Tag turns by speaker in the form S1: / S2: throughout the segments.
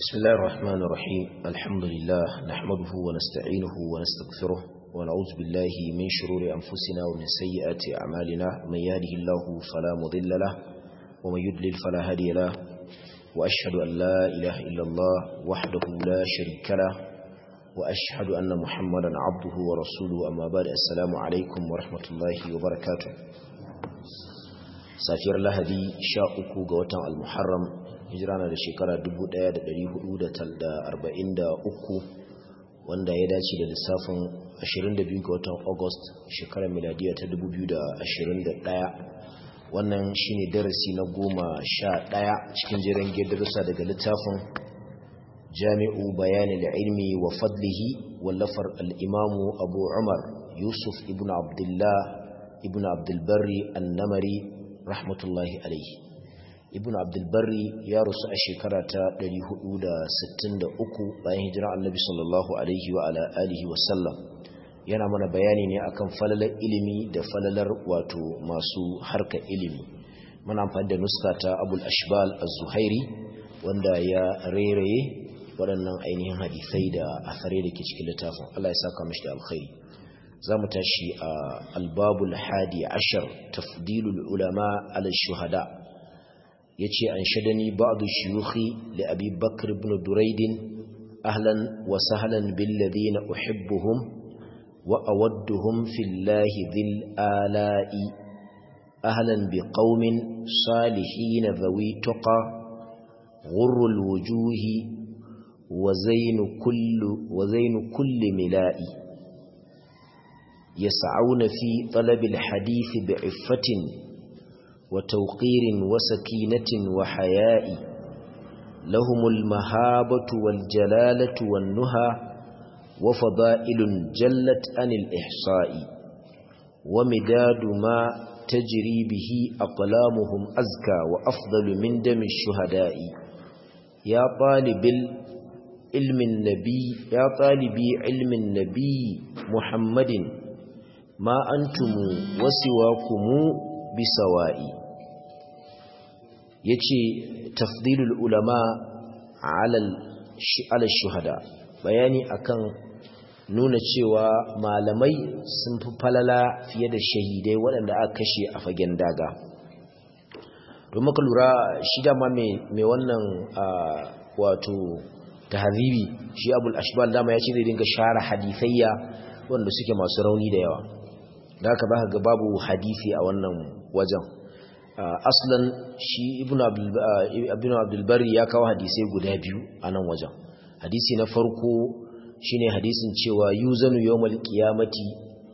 S1: بسم الله الرحمن الرحيم الحمد لله نحمده ونستعينه ونستغفره ونعوذ بالله من شرور أنفسنا ومن سيئات أعمالنا من يهده الله فلا مضل له ومن يضلل فلا هادي له وأشهد أن لا إله إلا الله وحده لا شريك له وأشهد أن محمدا عبده ورسوله أما بعد السلام عليكم ورحمة الله وبركاته safiyar lahadi sha uku ga watan almuharram hijira na da shekara 1443 wanda ya dace da lissafin 22 ga watan august shekarar miladiya ta 2021 wannan shine darasi na goma sha ɗaya cikin jiran darussa daga littafin jami'u bayanin ilmi wa fadlihi wallafar al'imamu abu umar yusuf ibn abdullah ibn abdulbari annamari rahmatullahi alaihi ibn abdulbari ya rusu a shekara ta 463 bayan hijira annabi sallallahu alaihi wa ala alihi wa sallam yana mana bayani ne akan falalar ilimi da falalar wato masu harka ilimi muna amfani da nuska ta abul ashbal az-zuhairi wanda ya rairaye waɗannan ainihin hadisai da asare da ke cikin littafin Allah ya saka mashi da alkhairi za mu tashi a albabul hadi ashar tafdilul ulama ala shuhada ya ce an shadani ba'adu shiyuhi li abi bakr ibn duraidin ahlan wa sahlan billadhina uhibbuhum wa awadduhum fillahi dhil ala'i ahlan biqaumin salihin dhawi tuqa ghurrul wujuhi wa zainu kullu wa zainu kulli mila'i يسعون في طلب الحديث بعفة وتوقير وسكينة وحياء لهم المهابة والجلالة والنهى وفضائل جلت عن الإحصاء ومداد ما تجري به أقلامهم أزكى وأفضل من دم الشهداء يا طالب علم النبي يا طالبي علم النبي محمد ما أنتم وسواكم بسواء yace tafdilul ulama ala ala shuhada bayani akan nuna cewa malamai sun fi falala fiye da shahidai waɗanda aka kashe a fagen daga don maka lura shi dama mai wannan wato tahzibi shi abul ashbal dama ya ce zai dinga share hadithayya wanda suke masu rauni da yawa da haka za ga babu hadisi a wannan wajen aslan shi ibn abdulbari ya kawo hadisai guda biyu a nan wajen hadisi na farko shine hadisin cewa yuzanu yawmal qiyamati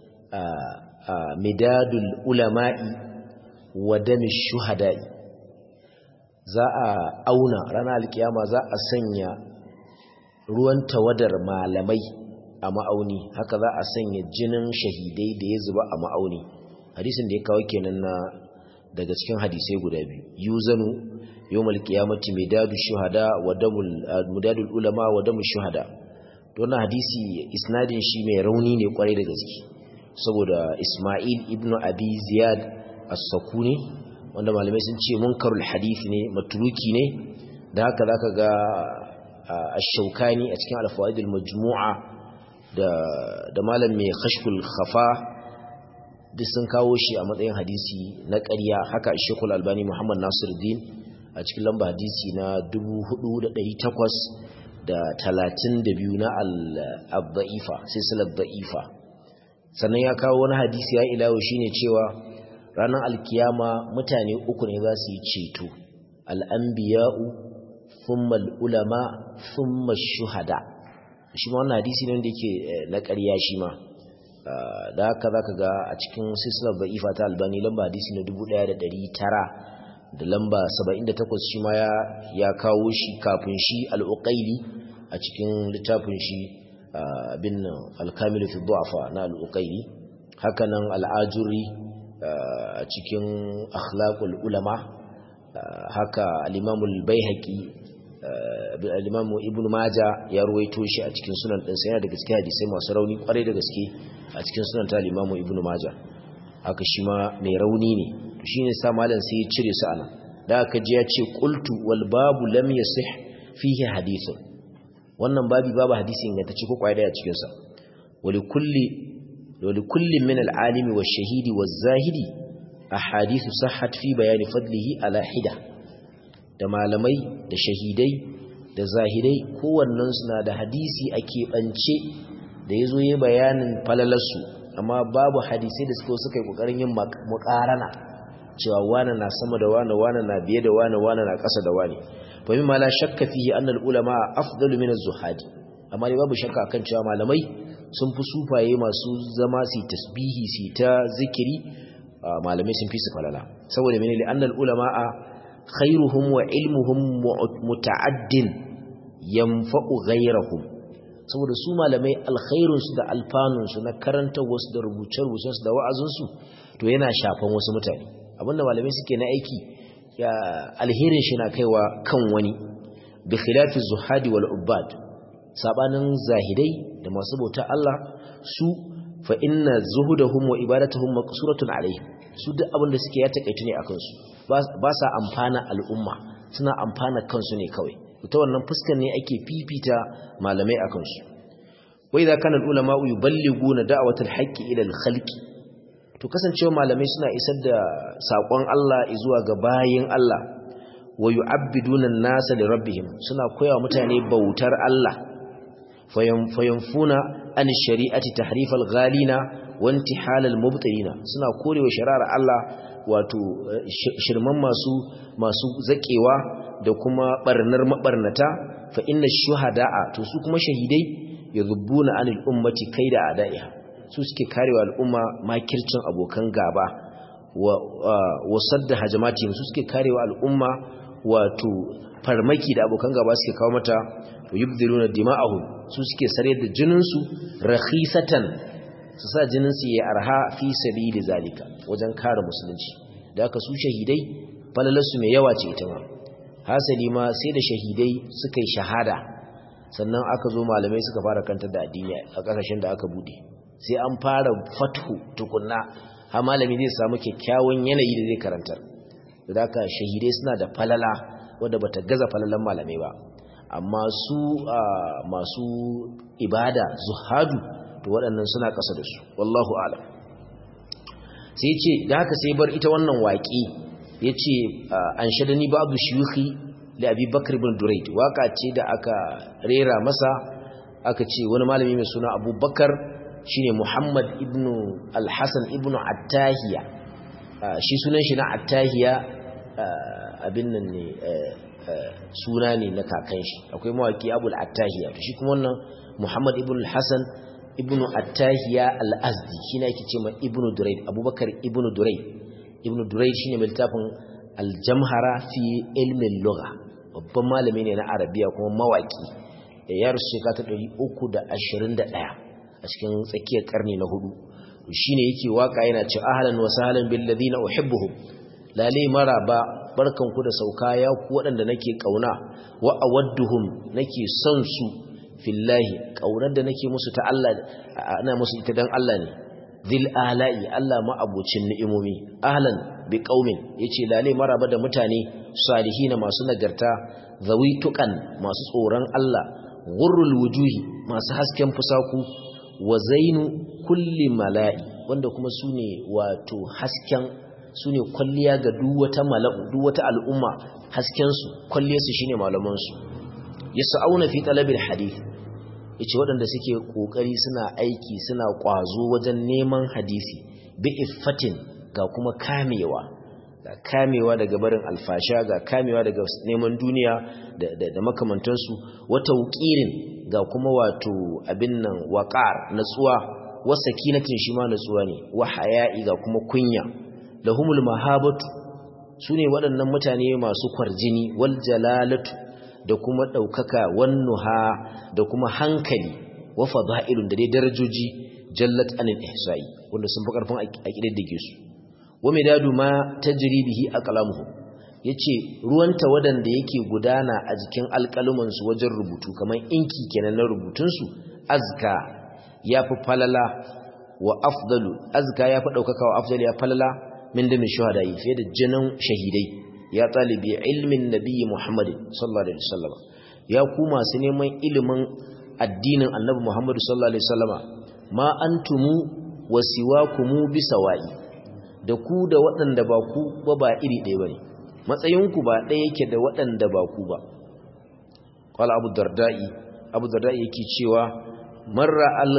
S1: midadul ulama'i wa dami shuhada'i za a auna ranar alkiyama za a sanya ruwan tawadar malamai a ma'auni haka za a sanya jinin shahidai da ya zuba a ma'auni hadisin da ya kawo kenan na daga cikin hadisai guda biyu yuzanu yawmal qiyamati midadu shuhada wa damul mudadul ulama wa damul shuhada to wannan hadisi isnadin shi mai rauni ne kwarai da gaske saboda Isma'il ibn Abi Ziyad as-Sakuni wanda malamai sun ce munkarul hadisi ne matruki ne da haka zaka ga ash-Shawkani a cikin al-Fawaid al-Majmu'a da da malam mai khashful khafa duk sun kawo shi a matsayin hadisi na ƙarya haka Sheikhul Albani Muhammad Nasiruddin a cikin lamba hadisi na 4832 na al-Dha'ifa silsilar Dha'ifa sannan ya kawo wani hadisi ya ilawo shine cewa ranar alkiyama mutane uku ne za su yi ceto al-anbiya'u thumma al-ulama thumma ash-shuhada' shi ma wannan hadisi ne wanda yake na ƙarya shi ma da haka za ka ga a cikin silsilar ba'ifa ta albani lamba hadisi na 1900 da lamba 78 shi ma ya kawo shi kafin shi al'uƙaili a cikin littafin shi bin alkamilu fi du'afa na al'uƙaili hakanan al'ajuri a cikin akhlaqul ulama haka al-imamul baihaqi al-Imam Ibn Majah ya ruwaito shi a cikin sunan din sai yana da gaske hadisai masu rauni kwarai da gaske a cikin sunan ta al-Imam Ibn Majah haka shi ma mai rauni ne to shine sa malam sai ya cire su anan da aka ji ya ce qultu wal babu lam yasih fihi hadithun wannan babi babu hadisi ingantacce ko kwaya daya cikin sa wali kulli wali kulli min al-alimi wash-shahidi waz-zahidi ahadithu sahhat fi bayani fadlihi ala hida da malamai da shahidai da zahidai kowannen suna da hadisi a keɓance da ya zo yi bayanin falalarsu amma babu hadisai da suka suka yi ƙoƙarin yin muƙarana cewa wane na sama da wane wane na biye da wane wane na ƙasa da wane fa mimma la shakka fihi anna al-ulama afdalu min az-zuhadi amma dai babu shakka akan cewa malamai sun fi sufaye masu zama su tasbihi su ta zikiri malamai sun fi su falala saboda menene annal ulama khairuhum wa ilmuhum muta'addin yanfa'u ghayrahum saboda su malamai alkhairun su da alfanun su na karanta wasu da rubuce rubucen su da wa'azin su to yana shafan wasu mutane abinda malamai suke na aiki ya alherin shi na kaiwa kan wani bi khilafi zuhadi wal ubad sabanin zahidai da masu bauta Allah su fa inna zuhudahum wa ibadatuhum maqsuratun alaihim su duk abin da suke ya takaitu ne akan su ba sa amfana al'umma suna amfana kansu ne kawai ta wannan fuskar ne ake fifita malamai akan su wai za kana ulama yuballiguna da'watul haqqi ila al-khalqi to kasancewa malamai suna isar da sakon Allah zuwa ga bayin Allah wa yu'abbiduna an-nasa li rabbihim suna koyawa mutane bautar Allah fayanfuna an shari'ati tahrifal ghalina wa intihalal mubtilina suna korewa shari'ar Allah wato shirman masu masu zakewa da kuma barnar mabarnata fa inna shuhada'a to su kuma shahidai yadhubbuna anil ummati kaida adaiha su suke karewa al'umma makircin abokan gaba wa wasadda hajamatihim su suke karewa al'umma wato farmaki da abokan gaba suke kawo mata yubdiluna dima'ahum su suke sare da jininsu rakhisatan su sa jininsu ya arha fi sabili zalika wajen kare musulunci da aka su shahidai falalarsu mai yawa ce ita ma hasali ma sai da shahidai suka yi shahada sannan aka zo malamai suka fara kantar da addini a kasashen da aka bude sai an fara fathu tukunna har malami zai samu kyakkyawan yanayi da zai karantar da aka shahidai suna da falala wadda bata gaza falalan malamai ba amma su masu ibada zuhadu to waɗannan suna ƙasa da su wallahu alam sai ce da haka sai bar ita wannan waƙi ya ce an shaɗani babu shiyuki da abi bakar ibn duraid waƙa ce da aka rera masa aka ce wani malami mai suna abubakar shine muhammad ibn alhassan ibn attahiya shi sunan shi na attahiya abin nan ne suna ne na kakan shi akwai mawaki abul attahiya to shi kuma wannan muhammad ibn hassan ibn attahiya al-azdi shi ne ake ce ma ibn duraid abubakar ibn duraid ibn duraid shi ne mai littafin aljamhara fi ilmin lugha babban malami ne na arabiya kuma mawaki ya rasu shekara ta ɗari uku da ashirin da ɗaya a cikin tsakiyar karni na hudu shi ne yake waka yana ce ahalan wa sahalan bil ladina uhibbuhum lale maraba barkanku da sauka ya ku waɗanda nake ƙauna wa awadduhum nake son su fillahi ƙaunar da nake musu ta Allah ana musu ita dan Allah ne zil ala'i Allah ma abocin ni'imomi ahlan bi qaumin yace lale maraba da mutane salihina masu nagarta zawi tuqan masu tsoron Allah ghurrul wujuhi masu hasken fusaku wa zainu kulli mala'i wanda kuma sune wato hasken su ne kwalliya ga duwata mala'u duwata al'umma haskensu kwalliyarsu shi ne malamansu ya sa'auna fi talabin hadith ya ce waɗanda suke ƙoƙari suna aiki suna ƙwazo wajen neman hadisi bi iffatin ga kuma kamewa ga kamewa daga barin alfasha ga kamewa daga neman duniya da makamantansu wata wukirin ga kuma wato abin nan waƙar natsuwa wasa kinatin shi ma natsuwa ne wa haya'i ga kuma kunya lahumul mahabatu sune waɗannan mutane masu kwarjini wal jalalatu da kuma ɗaukaka wannuha da kuma hankali wa fada'ilun da dai darajoji jallat anil ihsa'i wanda sun fi karfin aqidar da su wa midadu ma tajri bihi aqlamuhu yace ruwan tawadan da yake gudana a jikin alƙaluman su wajen rubutu kamar inki kenan na rubutun su azka yafi falala wa afdalu azka yafi ɗaukaka wa afdalu ya falala min da min shuhadai fiye da jinin shahidai ya talibi ilmin nabiyyi muhammadin sallallahu alaihi wasallam ya ku masu neman ilimin addinin annabi Muhammadu sallallahu alaihi wasallama ma antumu wasiwakumu bisawa'i da ku da waɗanda ba ku ba ba iri ɗaya bane matsayinku ba ɗaya yake da waɗanda ba ku ba qala abu darda'i abu darda'i yake cewa marra al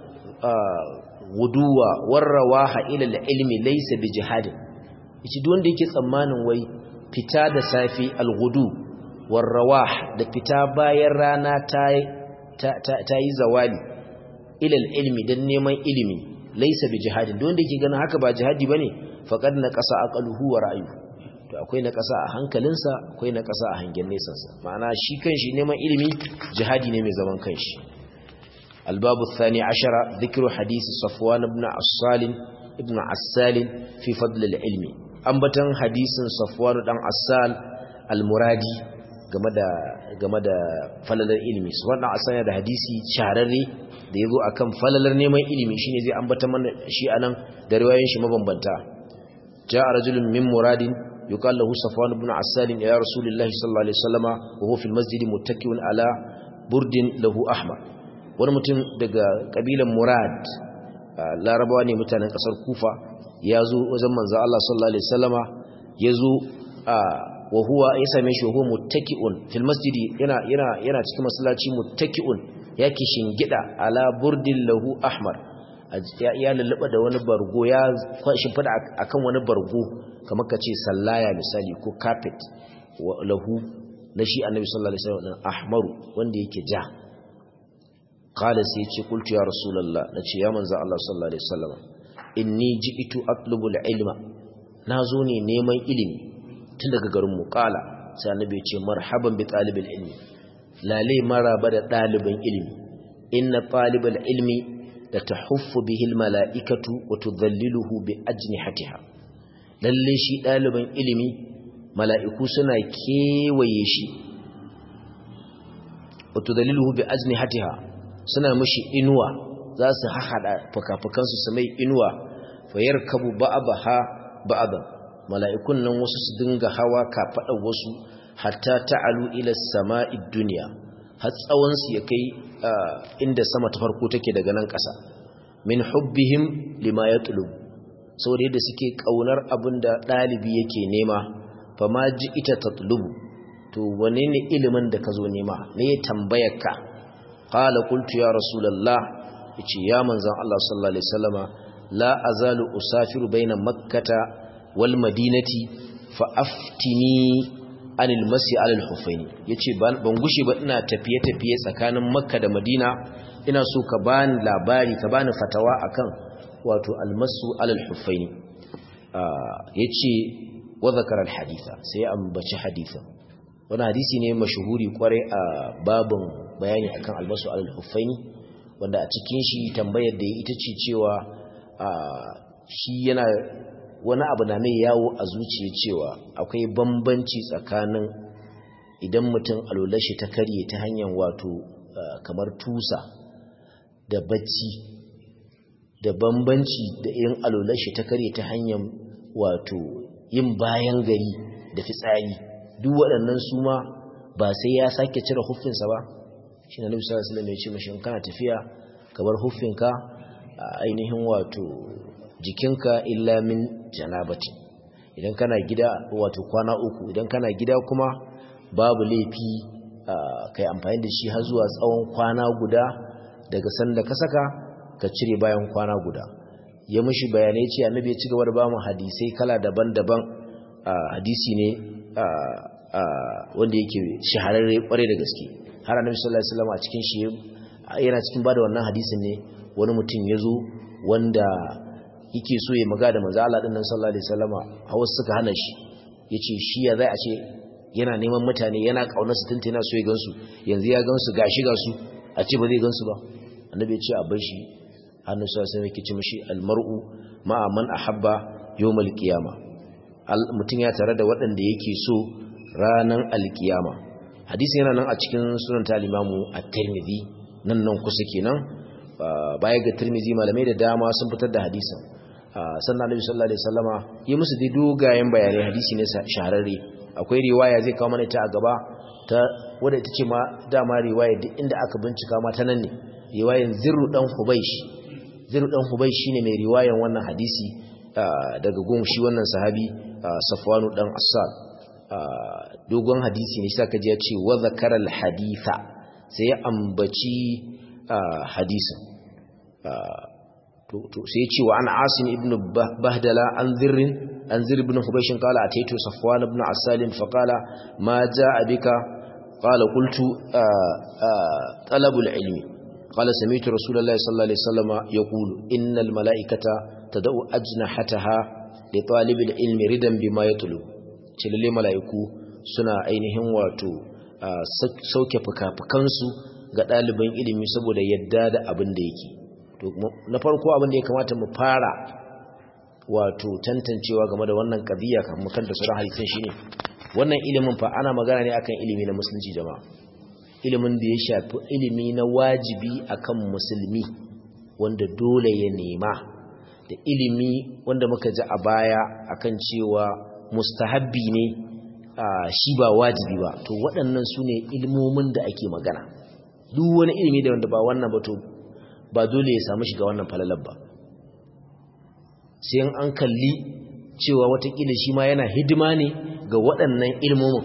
S1: guduwa warrawaha ila al-ilmi laysa bi jihadin yace duk wanda yake tsammanin wai fita da safi al-gudu warrawah da fita bayan rana ta ta yi zawali ila al-ilmi dan neman ilimi laysa bi jihadin duk wanda yake ganin haka ba jihadi bane faqad na qasa aqaluhu wa ra'yuhu to akwai na ƙasa a hankalinsa akwai na ƙasa a hangen nesansa ma'ana shi kanshi neman ilimi jihadi ne mai zaman kanshi albabu thani ashara dhikru hadisi safwan ibn asal ibn asal fi fadl al-ilmi ambatan hadisin safwan dan asal al-muradi game da game da falalar ilimi safwan dan asal da hadisi shararre da yazo akan falalar neman ilimi shine zai ambata mana shi anan da riwayoyin shi mabambanta ja'a rajulun min muradin يقال له صفوان بن عسال إلى رسول الله صلى الله عليه وسلم وهو في المسجد متكئ على برد له أحمر wani mutum daga kabilan murad larabawa ne mutanen kasar kufa ya zo wajen manzo Allah sallallahu alaihi wasallama ya zo wa huwa ya same shi huwa muttaki'un fil masjidi yana yana yana cikin masallaci muttaki'un yake shingida ala burdin lahu ahmar ya lulluɓa da wani bargo ya shimfida akan wani bargo kamar ka ce sallaya misali ko carpet lahu na shi annabi sallallahu alaihi wasallam ahmaru wanda yake ja qala sai ce qultu ya rasulullah nace ya manzo Allah sallallahu alaihi wasallam inni ji'tu atlubu al-ilma nazo ne neman ilimi tun daga garin mu qala sai annabi ya ce marhaban bi talibil ilmi lale maraba da dalibin ilimi inna talibal ilmi da tahuffu bihi al-mala'ikatu wa tudhalliluhu bi ajnihatiha lalle shi ɗaliban ilimi mala'iku suna kewaye shi wato dalilu bi azni hatiha suna mashi inuwa za su haɗa fuka-fukansu su mai inuwa fayar kabu ba'abaha ba'aban mala'ikun nan wasu su dinga hawa kafaɗa wasu hatta ta'alu ila sama'id duniya har tsawonsu ya kai inda sama ta farko take daga nan ƙasa min hubbihim lima ya tulubu saboda yadda suke kaunar abin da ɗalibi yake nema fa ma ji ita tatlubu to wane ne ilimin da ka zo nema me ya tambayar ka qala qultu ya rasulullah yace ya manzon Allah sallallahu alaihi wasallama la azalu usafiru baina makkata wal madinati fa aftini anil masi alal hufaini yace ban gushe ba ina tafiye tafiye tsakanin makka da madina ina so ka bani labari ka bani fatawa akan wato almasu alal huffaini yace wa zakara alhaditha sai ambaci hadithin wannan hadisi ne mashhuri kware a babin bayani akan almasu alal huffaini wanda a cikin shi tambayar da ita ce cewa shi yana wani abu na mai yawo a zuciya cewa akwai bambanci tsakanin idan mutum alulashi ta karye ta hanyar wato kamar tusa da bacci da bambanci da irin alulashi ta karye ta hanyar wato yin bayan gari da fitsari duk waɗannan su ma ba sai ya sake cire huffinsa ba shi na nufi sallallahu alaihi ce mashi kana tafiya ka bar huffinka a ainihin wato jikinka illa min janabati idan kana gida wato kwana uku idan kana gida kuma babu laifi kai amfani da shi har zuwa tsawon kwana guda daga sanda ka saka ka cire bayan kwana guda ya mushi bayanai ce annabi ya ci gaba da bamu hadisai kala daban-daban hadisi ne wanda yake shahararre kware da gaske har annabi sallallahu alaihi wasallam a cikin shi yana cikin bada wannan hadisin ne wani mutum ya zo wanda yake so ya maga da manzo Allah dinnan sallallahu alaihi wasallama hawa suka hana shi yace shi ya zai a ce yana neman mutane yana kaunar su tunta yana so ya gansu yanzu ya gansu gashi ga su a ce ba zai gansu ba annabi ya ce a bar shi hannu sa sai yake ce mishi almar'u ma'a man ahabba yawmal qiyama mutum ya tare da waɗanda yake so ranan alkiyama hadisi yana nan a cikin sunan talimamu at-tirmidhi nan nan kusa kenan baya ga tirmidhi malamai da dama sun fitar da hadisin sannan annabi sallallahu alaihi wasallama yi musu dai dogayen bayanai hadisi ne shahararre akwai riwaya zai kawo mana ta a gaba ta wadda ita ce ma dama riwaya duk inda aka bincika ma ta nan ne riwayan zirru dan hubaish zirru dan hubaish shine mai riwayan wannan hadisi daga gun shi wannan sahabi safwanu dan assad dogon hadisi ne saka ji ya ce wa zakara al haditha sai ya ambaci hadisin to sai ya ce wa an asim ibn bahdala an zirrin an zir ibn hubaishin qala ataitu safwan ibn asalin fa qala ma jaa bika qala qultu talabul ilmi qala sami'tu rasulullahi sallallahu alaihi wasallam yaqulu innal malaikata tad'u ajnahataha li talibil ilmi ridan bima yatlub lalle malaiku suna ainihin wato sauke fuka-fukansu ga ɗaliban ilimi saboda yadda da abin da yake na farko abin da ya kamata mu fara wato tantancewa game da wannan ƙabiya kan mukan da sauran hadisin shine wannan ilimin fa ana magana ne akan ilimi na musulunci jama'a ilimin da ya shafi ilimi na wajibi akan musulmi wanda dole ya nema da ilimi wanda muka ji a baya akan cewa mustahabbi ne shi ba wajibi ba to waɗannan su ne ilmomin da ake magana duk wani ilimi da wanda ba wannan ba to ba dole ya samu shiga wannan falalar ba sai an kalli cewa watakila shi ma yana hidima ne ga waɗannan ilmomin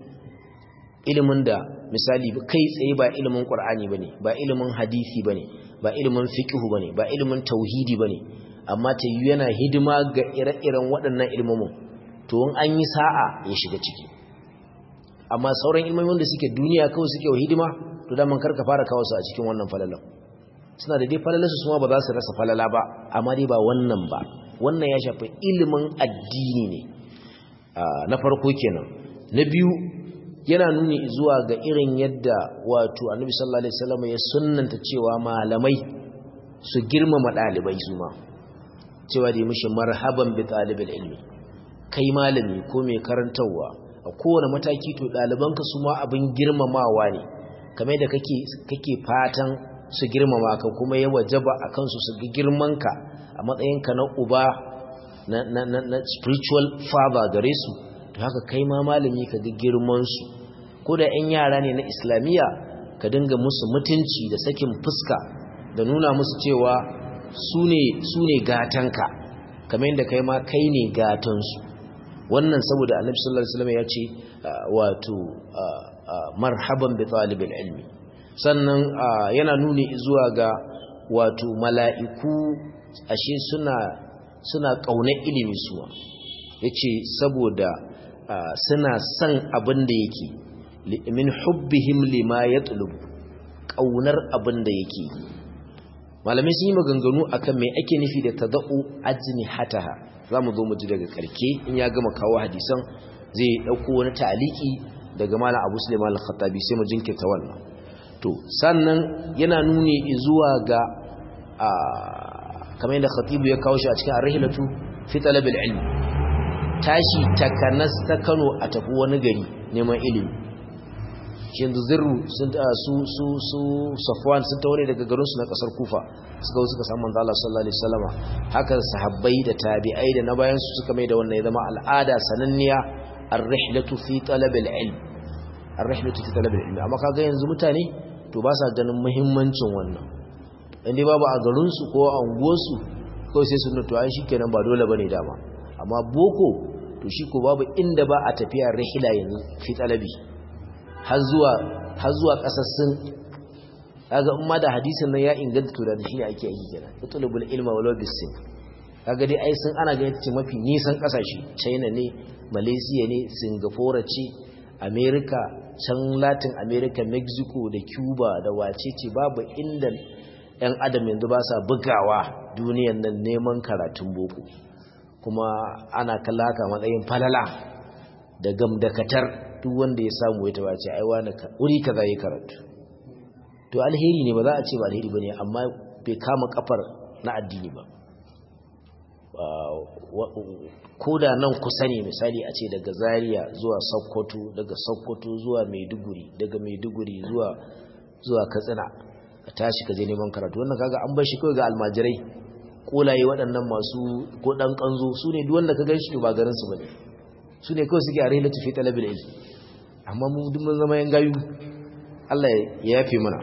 S1: ilimin da misali kai tsaye ba ilimin ƙwar'ani ba ne ba ilimin hadisi ba ne ba ilimin fiƙihu ba ne ba ilimin tauhidi ba ne amma ta yi yana hidima ga ire-iren waɗannan ilmomin to in an yi sa'a ya shiga ciki amma sauran ilmomin da suke duniya kawai suke wa hidima to daman karka fara kawo su a cikin wannan falalan suna da dai falalarsu su ma ba za su rasa falala ba amma dai ba wannan ba wannan ya shafi ilimin addini ne na farko kenan na biyu yana nuni zuwa ga irin yadda wato annabi sallallahu alaihi wasallam ya sunnanta cewa malamai su girmama dalibai su ma cewa da mishi marhaban bi talibil ilmi kai malami ko mai karantarwa a kowane mataki to dalibanka su ma abin girmamawa ne kamar da kake kake fatan su girmama ka kuma ya wajaba a kansu su ga girmanka a matsayinka na uba na, na, na, na spiritual father gare su to haka kai ma malami ka ga girmansu ko da 'yan yara ne na islamiyya ka dinga musu mutunci da sakin fuska da nuna musu cewa su ne gatanka kamar yadda kai ma kai ne gatansu wannan saboda annabi sallallahu alaihi wasallam ya ce wato marhaban bi talibil ilmi sannan yana nuni zuwa ga wato mala'iku ashe suna suna ƙaunar ilimi suwa yace saboda suna son abin da yake min hubbihim lima yatlub ƙaunar abin da yake malamai sun yi maganganu akan me ake nufi da tada'u ajnihataha zamu zo mu ji daga karke in ya gama kawo hadisan zai dauko wani ta'aliki daga malam Abu Sulaiman al-Khattabi sai mu jinkirta wannan to sannan yana nuni zuwa ga kamar yadda khatibu ya kawo shi a cikin ar-rihlatu fi talab al-ilm tashi takanas ta Kano a tafi wani gari neman ilimi shi yanzu zirru sun su su su Safwan sun taure daga garin su na kasar Kufa suka suka samu manzo Allah sallallahu alaihi wasallama haka sahabbai da tabi'ai da na bayan su suka mai da wannan ya zama al'ada sananniya ar-rihlatu fi talab al-ilm ar-rihlatu fi talab al-ilm amma kaga yanzu mutane to ba sa ganin muhimmancin wannan inda babu a garinsu ko a unguwarsu kawai sai sun to ai shikenan ba dole bane dama amma boko to shi ko babu inda ba a tafiya rihila yanzu fi talabi har zuwa har zuwa kasar sun kaga umma da hadisin nan ya inganta to da shi ne ake yi kenan itlubul ilma walau bisin kaga dai ai sun ana ganin ce mafi nisan kasashe China ne Malaysia ne Singapore ce America can Latin America Mexico da Cuba da wacece babu inda ‘yan adam yanzu ba sa bugawa duniyan nan neman karatun boko kuma ana kallaka matsayin falala da gamdakatar duk wanda ya samu ya taba ce aiwa na wuri ka za yi karatu to alheri ne ba za a ce ba alheri ba ne amma bai kama kafar na addini ba ko da nan kusa ne misali a ce daga zaria zuwa sokoto daga sokoto zuwa maiduguri daga maiduguri zuwa zuwa katsina ka tashi ka je neman karatu wannan kaga an bar shi kawai ga almajirai kolaye waɗannan masu ko dan kanzo su ne duk wanda ka gan shi ba garin su bane su ne kawai suke a railatu fi talabil ilm amma mu duk mun zama yan gayu Allah ya yafe mana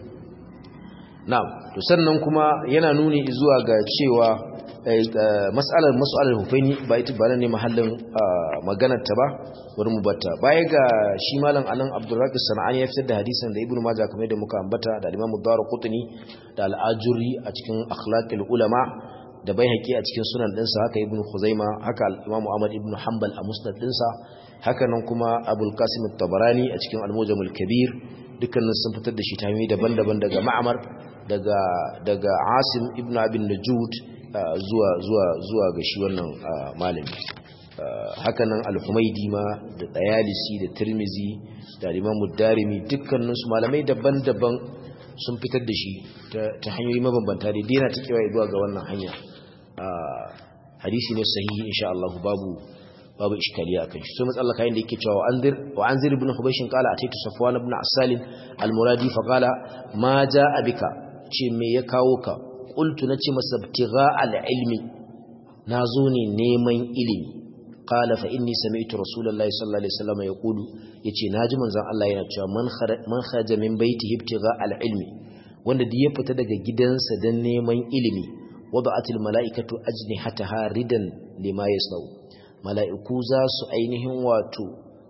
S1: na'am to sannan kuma yana nuni zuwa ga cewa mas'alar mas'alar hufaini ba ita ba ne mahallin maganar ta ba bari mu batta baya ga shi malam anan Abdurrazzaq Sana'ani ya fitar da hadisin da Ibn Majah kamar da muka ambata da Imam Ad-Darqutni da Al-Ajuri a cikin Akhlaqul Ulama da Baihaqi a cikin Sunan dinsa haka Ibn Khuzaima haka Imam Ahmad ibn Hanbal a Musnad dinsa haka nan kuma Abul Qasim At-Tabarani a cikin Al-Mujam Al-Kabir dukkanin sun fitar da shi ta hanyoyi daban-daban daga Ma'mar daga daga Asim ibn Abin Najud zuwa zuwa zuwa ga shi wannan malami hakanan al-Humaydi ma da Tayalisi da Tirmizi da Imam Darimi dukkanin su malamai daban-daban sun fitar da shi ta hanyoyi mabambanta da dena ta kewaye zuwa ga wannan hanya hadisi ne sahihi insha Allah babu babu iskaliya akan shi so matsala kayan da yake cewa anzir wa anzir ibn hubayshin qala ataitu safwan ibn asal al-muradi fa qala ma jaa bika ce me ya kawo ka qultu nace masa ibtigha al-ilmi nazo ne neman ilimi qala fa inni sami'tu rasulullahi sallallahu alaihi wasallam yaqulu yace naji manzon Allah yana cewa man man kharaja min baitihi ibtigha al-ilmi wanda da ya fita daga gidansa dan neman ilimi wada'atil mala'ikatu ajnihataha ridan lima yasnau mala'iku za su ainihin wato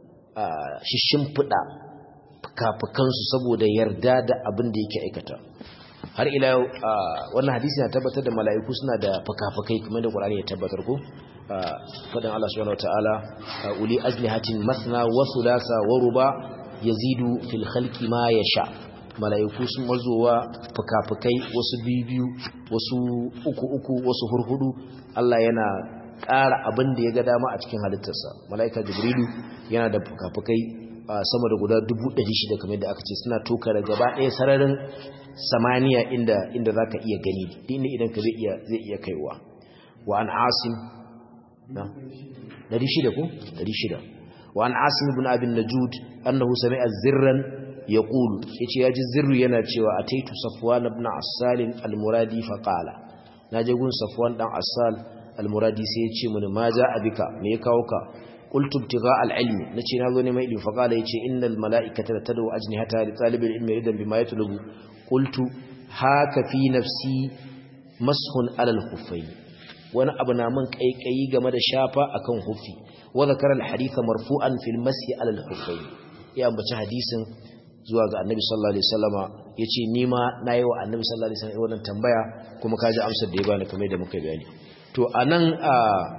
S1: shishin fida fuka-fukansu saboda yarda da abin da yake aikata har ila yau wannan hadisi na tabbatar da mala'iku suna da fuka-fukai kamar da ƙwararri ya tabbatar ko faɗin Allah subhanahu wataala uli ajnihatin mathna wa thulatha wa ruba yazidu fil khalqi ma yasha mala'iku sun mazowa fuka-fukai wasu biyu wasu uku uku wasu hurhudu Allah yana ƙara abin da ya ga dama a cikin halittarsa mala'ika jibrilu yana da fuka-fukai sama da guda dubu ɗari shida kamar da aka ce suna toka da gaba ɗaya sararin samaniya inda inda za ka iya gani inda idan ka zai iya kaiwa wa an asim na ɗari shida ko ɗari shida wa an asim ibn abin najud annahu sami'a zirran ya ƙulu ya ce ya ji zirru yana cewa a taitu safwan ibn asalin almuradi faƙala na je gun safwan ɗan asal almuradi sai ya ce mini ma ja abika me ya kawo ka qultu ibtigha alilmi nace na zo ne mai ilmi faqala yace innal malaikata tad'u ajnihata li talibil ilmi ridan bima yatlubu qultu haka fi nafsi mashun ala alkhuffayn wani abu na mun kaikayi game da shafa akan huffi wa zakara alhadith marfu'an fil mashi ala alkhuffayn ya ambaci hadisin zuwa ga annabi sallallahu alaihi wasallama yace ni ma nayi wa annabi sallallahu alaihi wasallam wannan tambaya kuma kaji amsar da ya bani kamar da muka bayani to anan a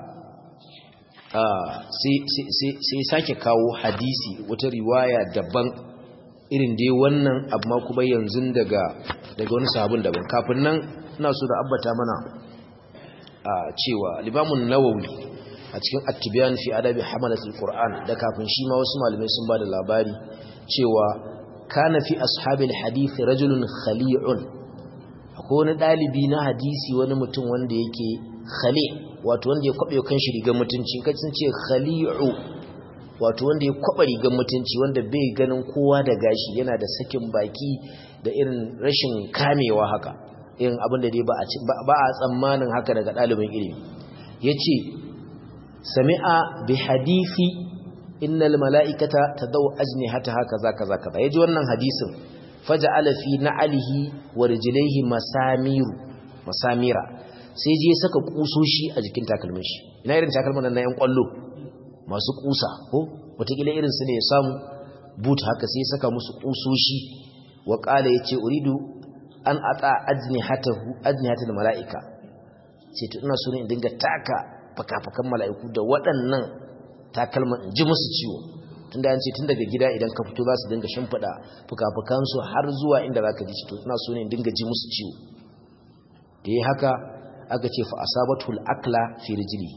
S1: sai sake kawo hadisi wata riwaya daban irin dai wannan amma kuma yanzu daga daga wani sabon daban kafin nan ina so da abbata mana a cewa limamun nawawi a cikin at-tibyan fi adabi hamalatul qur'an da kafin shi ma wasu malamai sun bada labari cewa kana fi ashabil hadith rajulun khali'un akwai wani dalibi na hadisi wani mutum wanda yake khali' wato wanda ya kwabe kan shi rigar mutunci kai sun ce khali'u wato wanda ya kwaba rigar mutunci wanda bai ganin kowa da gashi yana da sakin baki da irin rashin kamewa haka irin abin da dai ba a tsammanin haka daga ɗalibin ilimi yace sami'a bi hadisi innal mala'ikata tadaw ajnihataha kaza kaza kaza yaji wannan hadisin faja'ala fi na'alihi wa rijlaihi masamiru masamira sai je saka kusoshi a jikin takalmin shi ina irin takalmin nan na yan kwallo masu kusa ko wataƙila irin su ne ya samu boot haka sai saka musu kusoshi wa qala yace uridu an ata ajnihatahu ajnihatul malaika sai to ina so ne in dinga taka fakafakan mala'iku da waɗannan takalman in ji musu ciwo tunda an ce tun daga gida idan ka fito za su dinga shimfiɗa fukafukansu har zuwa inda za ka ji to ina so ne in dinga ji musu ciwo da yi haka aka ce fa asabatul akla fi rijli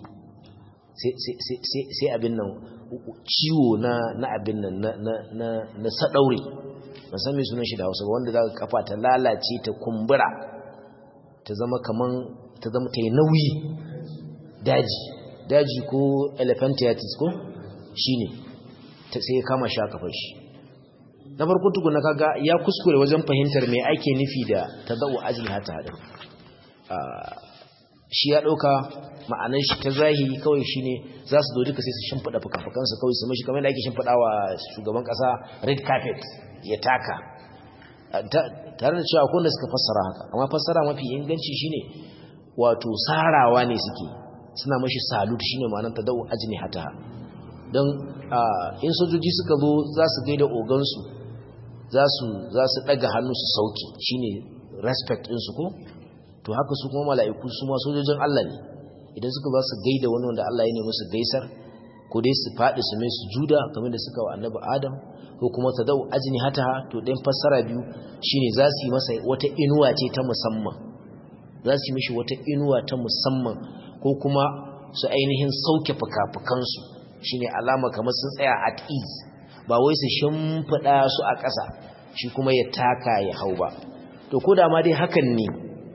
S1: sai abin nan ciwo na na abin nan na na na sadaure ban san me sunan shi da Hausa wanda zaka kafa ta lalace ta kumbura ta zama kaman ta zama ta yi nauyi daji daji ko elephantiasis ko shine ta sai kama sha kafar shi na farko tukuna kaga ya kuskure wajen fahimtar me ake nufi da tadau ajli hata hadin shi ya ɗauka ma'anar shi ta zahiri kawai shi ne za su zo duka sai su shimfiɗa fuka-fukansu kawai su mashi kamar da ake shimfiɗa wa shugaban ƙasa red carpet ya taka tare da cewa akwai suka fassara haka amma fassara mafi inganci shine wato sarawa ne suke suna mashi salut shine ma'anar ta dau ajini hata don in sojoji suka zo za su gaida ogansu za su ɗaga hannu su sauki shine respect ɗinsu ko to haka su kuma mala'iku su ma sojojin Allah ne idan suka ba su gaida wani wanda Allah ya nemi su gaisar ko dai su faɗi su mai su juda kamar da suka wa annabi Adam ko kuma ta dau ajini hata to ɗayan fassara biyu shine za su yi masa wata inuwa ce ta musamman za su yi mishi wata inuwa ta musamman ko kuma su ainihin sauke fuka-fukansu shine alama kamar sun tsaya at ease ba wai su shimfiɗa su a ƙasa shi kuma ya taka ya hau ba to ko da ma dai hakan ne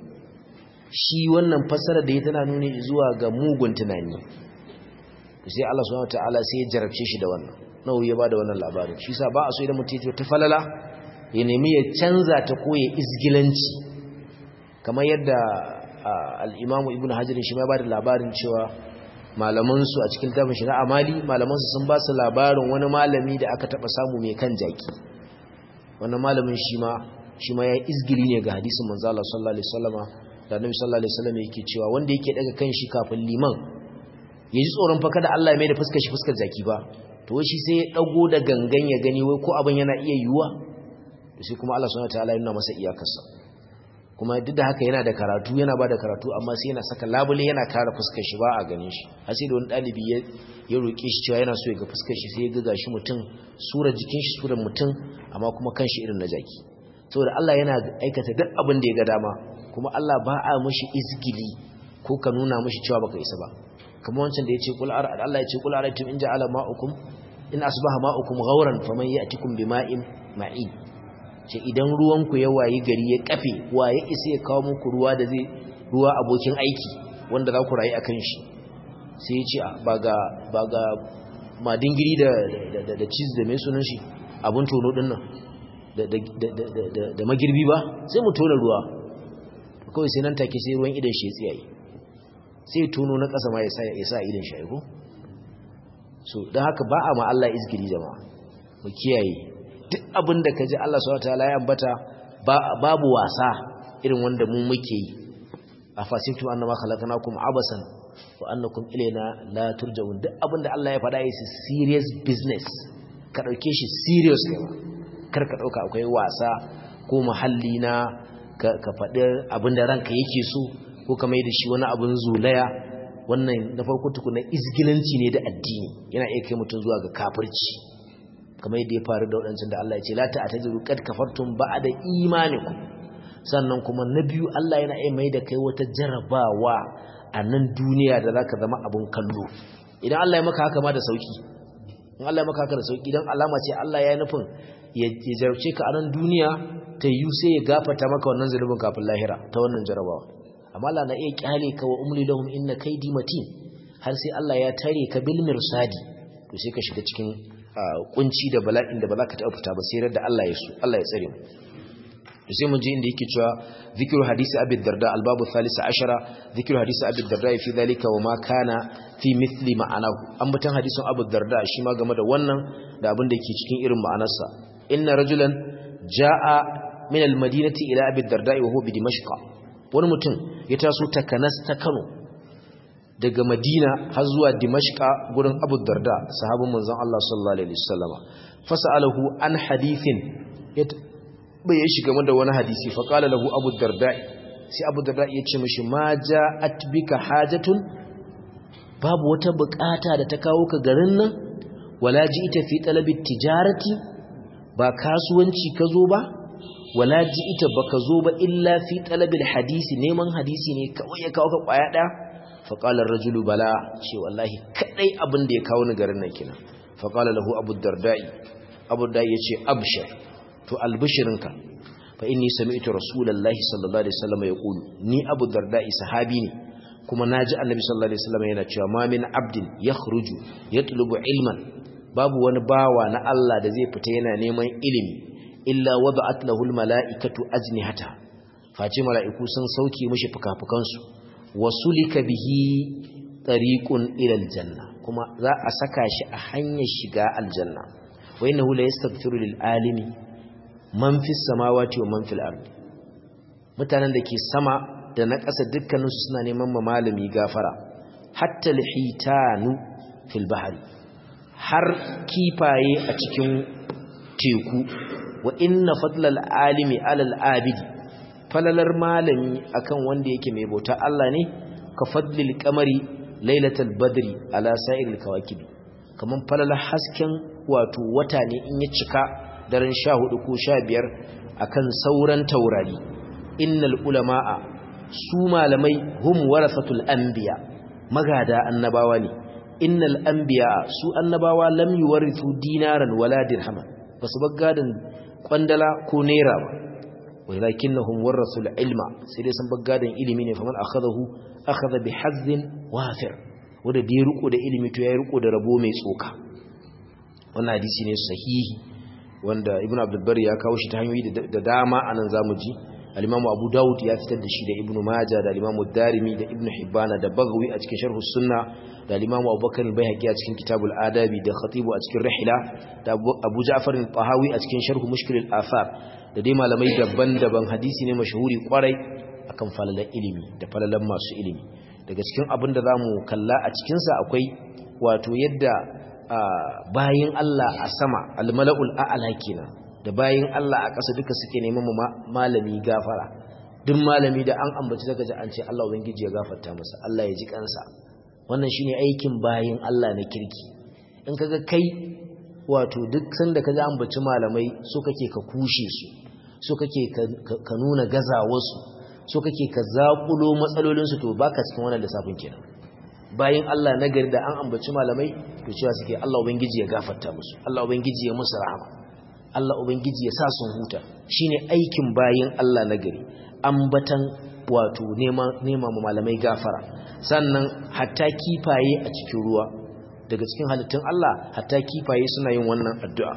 S1: shi wannan fassara da ya tana nuni zuwa ga mugun tunani sai Allah subhanahu wataala sai ya jarabce shi da wannan nawa ya bada wannan labarin shi sa ba a so idan mutum ya ta falala ya nemi ya canza ta ko ya izgilanci kamar yadda al-Imam Ibn Hajar shi ma bada labarin cewa malaman su a cikin tafin shi na amali malaman su sun ba su labarin wani malami da aka taba samu mai kan jaki wannan malamin shi ma shi ma ya izgili ne ga hadisin manzo Allah sallallahu alaihi wasallama da Annabi sallallahu alaihi wasallam yake cewa wanda yake daga kan shi kafin liman ya ji tsoron fa kada Allah ya mai da fuskar shi fuskar jaki ba to shi sai ya dago da gangan ya gani wai ko abin yana iya yiwuwa to sai kuma Allah subhanahu wataala ya nuna masa iyakarsa kuma duk da haka yana da karatu yana ba da karatu amma sai yana saka labule yana kare fuskar shi ba a ganin shi har sai da wani dalibi ya ya roke shi cewa yana so ya ga fuskar shi sai ya ga gashi mutum surar jikin shi surar mutum amma kuma kanshi irin na jaki saboda Allah yana aikata duk abin da ya ga dama kuma Allah ba a mishi izgili ko ka nuna mishi cewa baka isa ba kamar wancan da yace kul ara Allah yace kul araytum in ja'ala ma'ukum in asbaha ma'ukum ghawran faman ya'tikum bima'in ma'in ce idan ruwan ku ya wayi gari ya kafe wa ya isa ya kawo muku ruwa da zai ruwa abokin aiki wanda za ku rayu akan shi sai ya ce ba ga ba ga madingiri da da da cheese da mai sunan shi abun tono din nan da da da da magirbi ba sai mu tona ruwa kawai sai nan take sai ruwan idan shi ya tsiyaye sai tono na ƙasa ma ya sa idan shi aiko so don haka ba a ma Allah izgiri jama'a mu kiyaye duk abin da ka ji Allah subhanahu wataala ya ambata babu wasa irin wanda mu muke yi a fasintum annama khalaqnakum abasan wa annakum ilayna la turja'un duk abin da Allah ya faɗa yi serious business ka dauke shi serious ne kar ka dauka akwai wasa ko muhalli na ka faɗi abin da ranka yake so ko ka mai da shi wani abin zulaya wannan na farko tukuna izgilanci ne da addini yana iya kai mutum zuwa ga kafirci kamar yadda ya faru da waɗancan da Allah ya ce la ta'taziru qad kafartum ba'da imanikum sannan kuma na biyu Allah yana iya mai da kai wata jarabawa a nan duniya da zaka zama abin kallo idan Allah ya maka haka ma da sauki in Allah ya maka haka da sauki dan alama ce Allah ya nufin ya jarabce ka a nan duniya ta yi sai ya gafata maka wannan zulubin kafin lahira ta wannan jarabawa amma Allah na iya kyale ka wa umli lahum inna kaydi matin har sai Allah ya tare ka bil mirsadi to sai ka shiga cikin kunci da bala'in da ba za ka taɓa fita ba sai da Allah ya so Allah ya tsare mu to sai mun je inda yake cewa zikru hadisi abi darda albabu thalith ashara zikru hadisi abi darda fi dhalika wa ma kana fi mithli ma'anahu ambatan hadisin abu darda shi ma game da wannan da abin da yake cikin irin ma'anarsa inna rajulan jaa min al-madinati ila abi darda wa huwa bi dimashq wani mutum ya taso takanas ta Kano daga Madina har zuwa Dimashqa gurin Abu Darda sahabin manzon Allah sallallahu alaihi wasallama fasalahu an hadithin bai shi game da wani hadisi fa qala lahu Abu Darda sai Abu Darda ya ce mishi ma ja'at bika hajatun babu wata bukata da ta kawo ka garin nan wala ji'ita fi talabi tijarati ba kasuwanci ka zo ba wala ji'ita baka zo ba illa fi talabil hadisi neman hadisi ne kawai ya kawo ka kwaya daya faƙalar rajulu bala ce wallahi kaɗai abin da ya kawo ni garin nan kina faƙalar lahu abu dardai abu dardai ya ce abshir to albishirinka fa inni sami'tu rasulullahi sallallahu alaihi wasallam ya qulu ni abu dardai sahabi ne kuma naji annabi sallallahu alaihi wasallam yana cewa ma min abdin yakhruju yatlubu ilman babu wani bawa na Allah da zai fita yana neman ilimi illa wada'at lahu almala'ikatu ajnihata face mala'iku sun sauke mishi fukafukansu wasulika bihi tariqun ila aljanna kuma za a saka shi a hanyar shiga aljanna wa innahu la yastaghfiru lil alimi man fis samawati wa man fil ardi mutanen da ke sama da na ƙasa dukkaninsu suna neman ma malami gafara hatta lihitanu fil bahri har kifaye a cikin teku wa inna fadlal alimi alal abidi falalar malami akan wanda yake mai bauta Allah ne ka fadlil qamari lailatul badri ala sa'iril kawakibi kaman falalar hasken wato wata ne in ya cika daren 14 ko 15 akan sauran taurari innal ulama'a su malamai hum warasatul anbiya magada annabawa ne innal anbiya su annabawa lam yuwarithu dinaran wala dirhaman basu baggadan kwandala ko naira ba walakinnahum warasul ilma sai dai sun baggadan ilimi ne faman akhadahu akhadha bihazzin wafir wanda da ya riko da ilimi to ya riko da rabo mai tsoka wannan hadisi ne sahihi wanda ibnu abdul bari ya kawo shi ta hanyoyi da dama anan zamu ji al-Imam Abu Dawud ya fitar da shi da Ibn Majah da al-Imam Darimi da Ibn Hibban da Baghawi a cikin Sharh Sunna da al-Imam Abu Bakar al-Baihaqi a cikin Kitabul Adabi da Khatib a cikin Rihla da Abu Ja'far al-Tahawi a cikin Sharh Mushkil al-Athar da dai malamai daban-daban hadisi ne mashhuri kwarai akan falalan ilimi da falalan masu ilimi daga cikin abin da zamu kalla a cikin sa akwai wato yadda bayin Allah a sama al-mala'ul a'la kenan da bayin Allah a ƙasa duka suke neman malami gafara duk malami da an ambaci daga ji an ce Allah ubangiji ya gafarta masa Allah ya ji kansa wannan shine aikin bayin Allah na kirki in kaga kai wato duk sanda kaga ambaci malamai so kake ka kushe su so kake ka nuna gazawarsu so kake ka zakulo matsalolin su to baka cikin wannan lissafin kenan bayin Allah na gari da an ambaci malamai to cewa suke Allah ubangiji ya gafarta musu Allah ubangiji ya musu rahama Allah Ubangiji ya sa sun huta shine aikin bayin Allah na gari ambatan wato nema mu malamai gafara sannan hatta kifaye a cikin ruwa daga cikin halittun Allah hatta kifaye suna yin wannan addu'a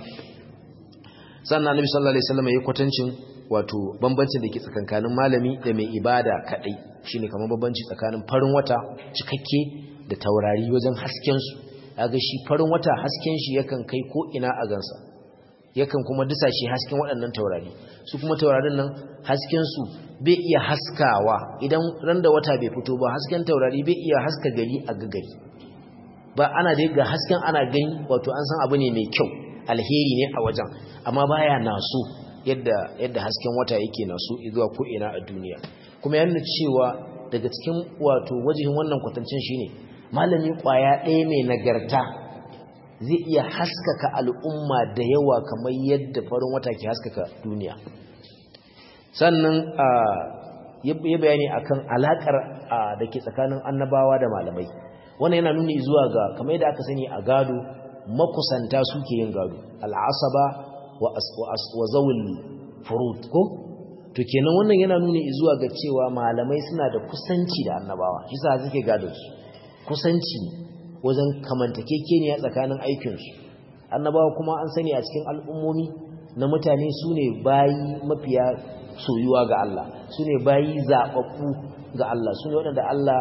S1: sannan Annabi sallallahu alaihi wasallam ya kwatancin wato bambancin da ke tsakankanin malami da mai ibada kadai shine kamar bambanci tsakanin farin wata cikakke da taurari wajen hasken su kaga shi farin wata hasken shi yakan kai ko ina a gansa yakan kuma disa shi hasken waɗannan taurari su kuma taurarin nan hasken su bai iya haskawa idan ran da wata bai fito ba hasken taurari bai iya haska gari a gagari ba ana da ga hasken ana gani wato an san abu ne mai kyau alheri ne a wajen amma baya naso yadda yadda hasken wata yake naso zuwa ko ina a duniya kuma yana cewa daga cikin wato wajihin wannan kwatancin shine malami kwaya ɗaya mai nagarta zai iya haskaka al'umma da yawa kamar yadda farin wata ke haskaka duniya sannan ya bayani akan alakar da ke tsakanin annabawa da malamai wannan yana nuni zuwa ga kamar yadda aka sani a gado makusanta suke yin gado al'asaba wa zawul furud ko to kenan wannan yana nuni zuwa ga cewa malamai suna da kusanci da annabawa shi sa suke gado su kusanci wajen kamantakekeniya tsakanin aikinsu annabawa kuma an sani a cikin al'ummomi na mutane su ne bayi mafiya soyuwa ga Allah su ne bayi zaɓaɓɓu ga Allah su ne waɗanda Allah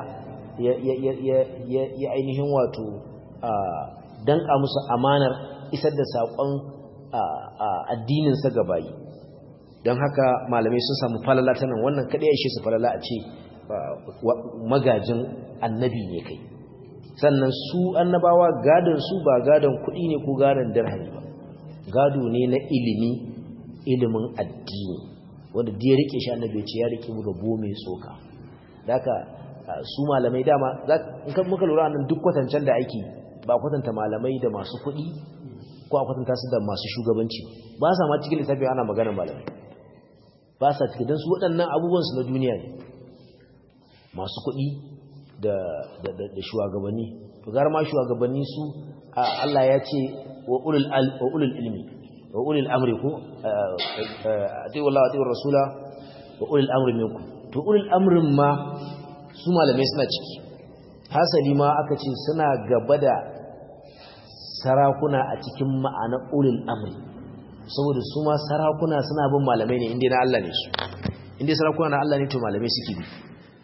S1: ya ainihin wato danƙa musu amanar isar da saƙon addininsa ga bayi don haka malamai sun samu falala ta nan wannan kaɗai ya ishe su falala a ce magajin annabi ne kai sannan su annabawa gadon su ba gadon kuɗi ne ko gadon dirhami ba gado ne na ilimi ilimin addini wanda da ya rike shi annabi ya ce ya rike mu rabo mai tsoka haka su malamai dama in kan muka lura nan duk kwatancen da ake ba kwatanta malamai da masu kuɗi ko a kwatanta su da masu shugabanci ba sa ma cikin lissafi ana maganar malamai ba sa cikin don su waɗannan abubuwan su na duniya ne masu kuɗi da shugabanni to gar ma shugabanni su Allah ya ce wa ulul ilmi wa ulul amri ko atiyu Allah atiyu rasula wa ulul amri minkum to ulul amrin ma su malamai suna ciki hasali ma aka ce suna gaba da sarakuna a cikin ma'ana ulul amri saboda su ma sarakuna suna bin malamai ne inda na Allah ne su inda sarakuna na Allah ne to malamai suke bi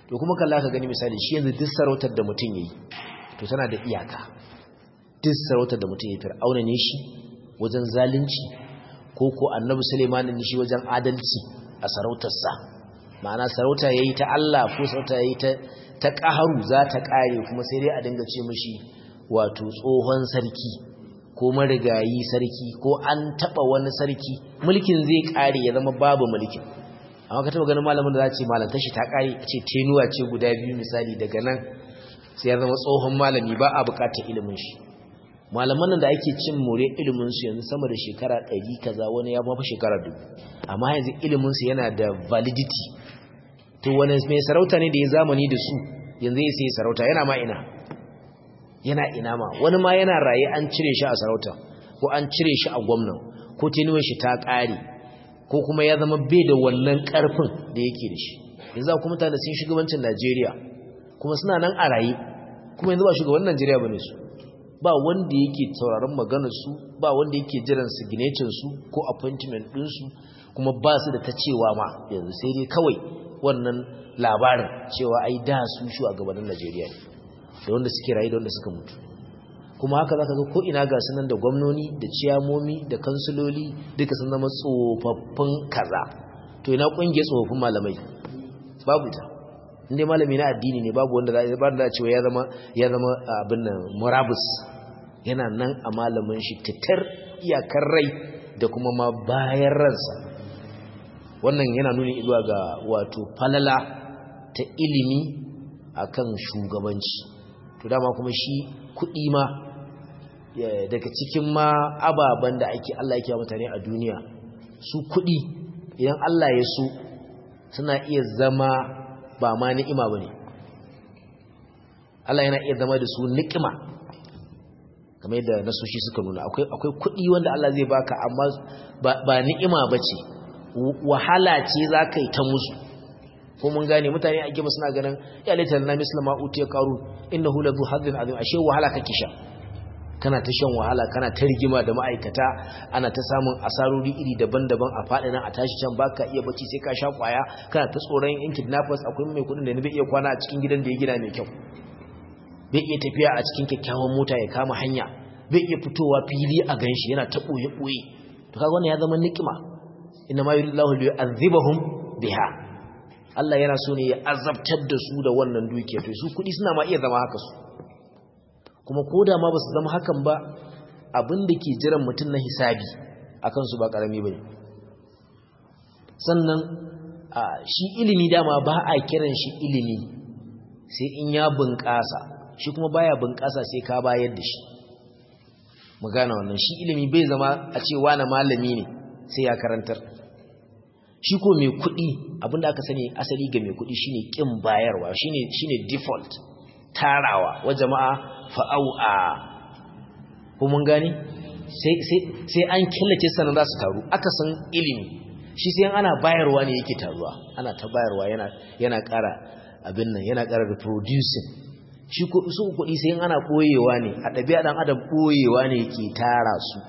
S1: to kuma kalla ka gani misali shi yanzu duk sarautar da mutum yayi to tana da iyaka duk sarautar da mutum yayi fir'auna ne shi wajen zalunci ko ko annabi Sulaiman ne shi wajen adalci a sarautarsa ma'ana sarauta yayi ta Allah ko sarauta yayi ta ta qaharu za ta kare kuma sai dai a dinga ce mishi wato tsohon sarki ko marigayi sarki ko an taba wani sarki mulkin zai kare ya zama babu mulkin amma ka taba ganin malamin da za ce malantar shi ta kare ce tenuwa ce guda biyu misali daga nan sai ya zama tsohon malami ba a bukatar ilimin shi malaman nan da ake cin more ilimin su yanzu sama da shekara ɗari kaza wani ya mafi shekara dubu amma yanzu ilimin su yana da validity to wani mai sarauta ne da ya zamani da su yanzu ya sai sarauta yana ma ina yana ina ma wani ma yana raye an cire shi a sarauta ko an cire shi a gwamnan ko tenuwar shi ta ƙare ko kuma ya zama bai da wannan ƙarfin da yake da shi yanzu kuma mutane sun shugabancin Najeriya kuma suna nan a raye kuma yanzu ba shugaban Najeriya bane su ba wanda yake sauraron maganar su ba wanda yake jiran signature su ko appointment din su kuma ba su da ta cewa ma yanzu sai dai kawai wannan labarin cewa ai da su shugabannin Najeriya ne da wanda suke rayu da wanda suka mutu kuma haka zaka ga ko ina ga sunan da gwamnoni da ciyamomi da kansuloli duka sun zama tsofaffin kaza to ina kungiyar tsofaffin malamai babu ita inda malami na addini ne babu wanda za ba da cewa ya zama ya zama abin nan murabus yana nan a malamin shi titar iyakar rai da kuma ma bayan ransa wannan yana nuni zuwa ga wato falala ta ilimi akan shugabanci to dama kuma shi kuɗi ma daga cikin ma ababen da ake Allah yake mutane a duniya su kuɗi idan Allah ya so suna iya zama ba ma ni'ima ba ne Allah yana iya zama da su ni'ima kamar yadda nasoshi suka nuna akwai kuɗi wanda Allah zai baka amma ba ni'ima ba ce wahala ce za ka yi ta musu ko mun gane mutane a gima suna ganin ya laitar na mislama utiya karu innahu ladhu hadin azim ashe wahala kake sha kana ta shan wahala kana ta rigima da ma'aikata ana ta samun asarori iri daban-daban a faɗi nan a tashi can baka iya bacci sai ka sha kwaya kana ta tsoron yan kidnappers akwai mai kuɗin da ne bai iya kwana a cikin gidan da ya gina mai kyau bai iya tafiya a cikin kyakkyawan mota ya kama hanya bai iya fitowa fili a ganshi yana ta ɓoye ɓoye to kaga wannan ya zama nikima inna ma yuridullahu liyu'adhibahum biha Allah yana so ne ya azabtar da su da wannan dukiya to su kuɗi suna ma iya zama haka su kuma ko da ma ba su zama hakan ba abin da ke jiran mutum na hisabi a kansu ba ƙarami ba ne sannan shi ilimi dama ba a kiran shi ilimi sai in ya bunƙasa shi kuma baya bunƙasa sai ka bayar da shi mu gane wannan shi ilimi bai zama a ce wani malami ne sai ya karantar shi ko mai kuɗi abinda aka sani asali ga mai kuɗi shine ƙin bayarwa shine shine default tarawa wa jama'a fa'au'a ko mun gani sai an killace sanan za su taru aka san ilimi shi sai ana bayarwa ne yake taruwa ana ta bayarwa yana yana ƙara abin nan yana ƙara reproducing shi ko su kuɗi sai ana ɓoyewa ne a ɗabi'a ɗan adam ɓoyewa ne yake tara su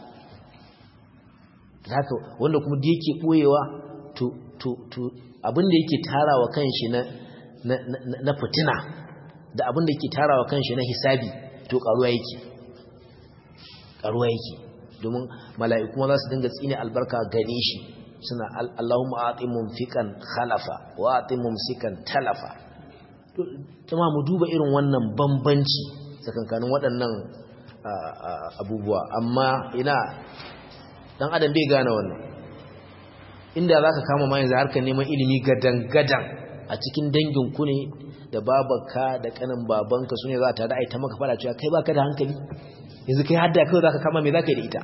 S1: haka wanda kuma da yake ɓoyewa to to to abin da yake tarawa kanshi na na fitina da abin da yake tarawa kanshi na hisabi to karuwa yake karuwa yake domin mala'iku za su dinga tsine albarka gare shi suna Allahumma ati mumfikan khalafa wa ati mumsikan talafa to kuma mu duba irin wannan bambanci tsakankanin waɗannan abubuwa amma ina dan adam bai gane wannan inda zaka kama ma yanzu harkar neman ilimi gadan-gadan a cikin dangin ku ne da babanka da kanin babanka su ne za ta da aita maka fara cewa kai baka da hankali yanzu kai hadda kai za ka kama mai za ka yi da ita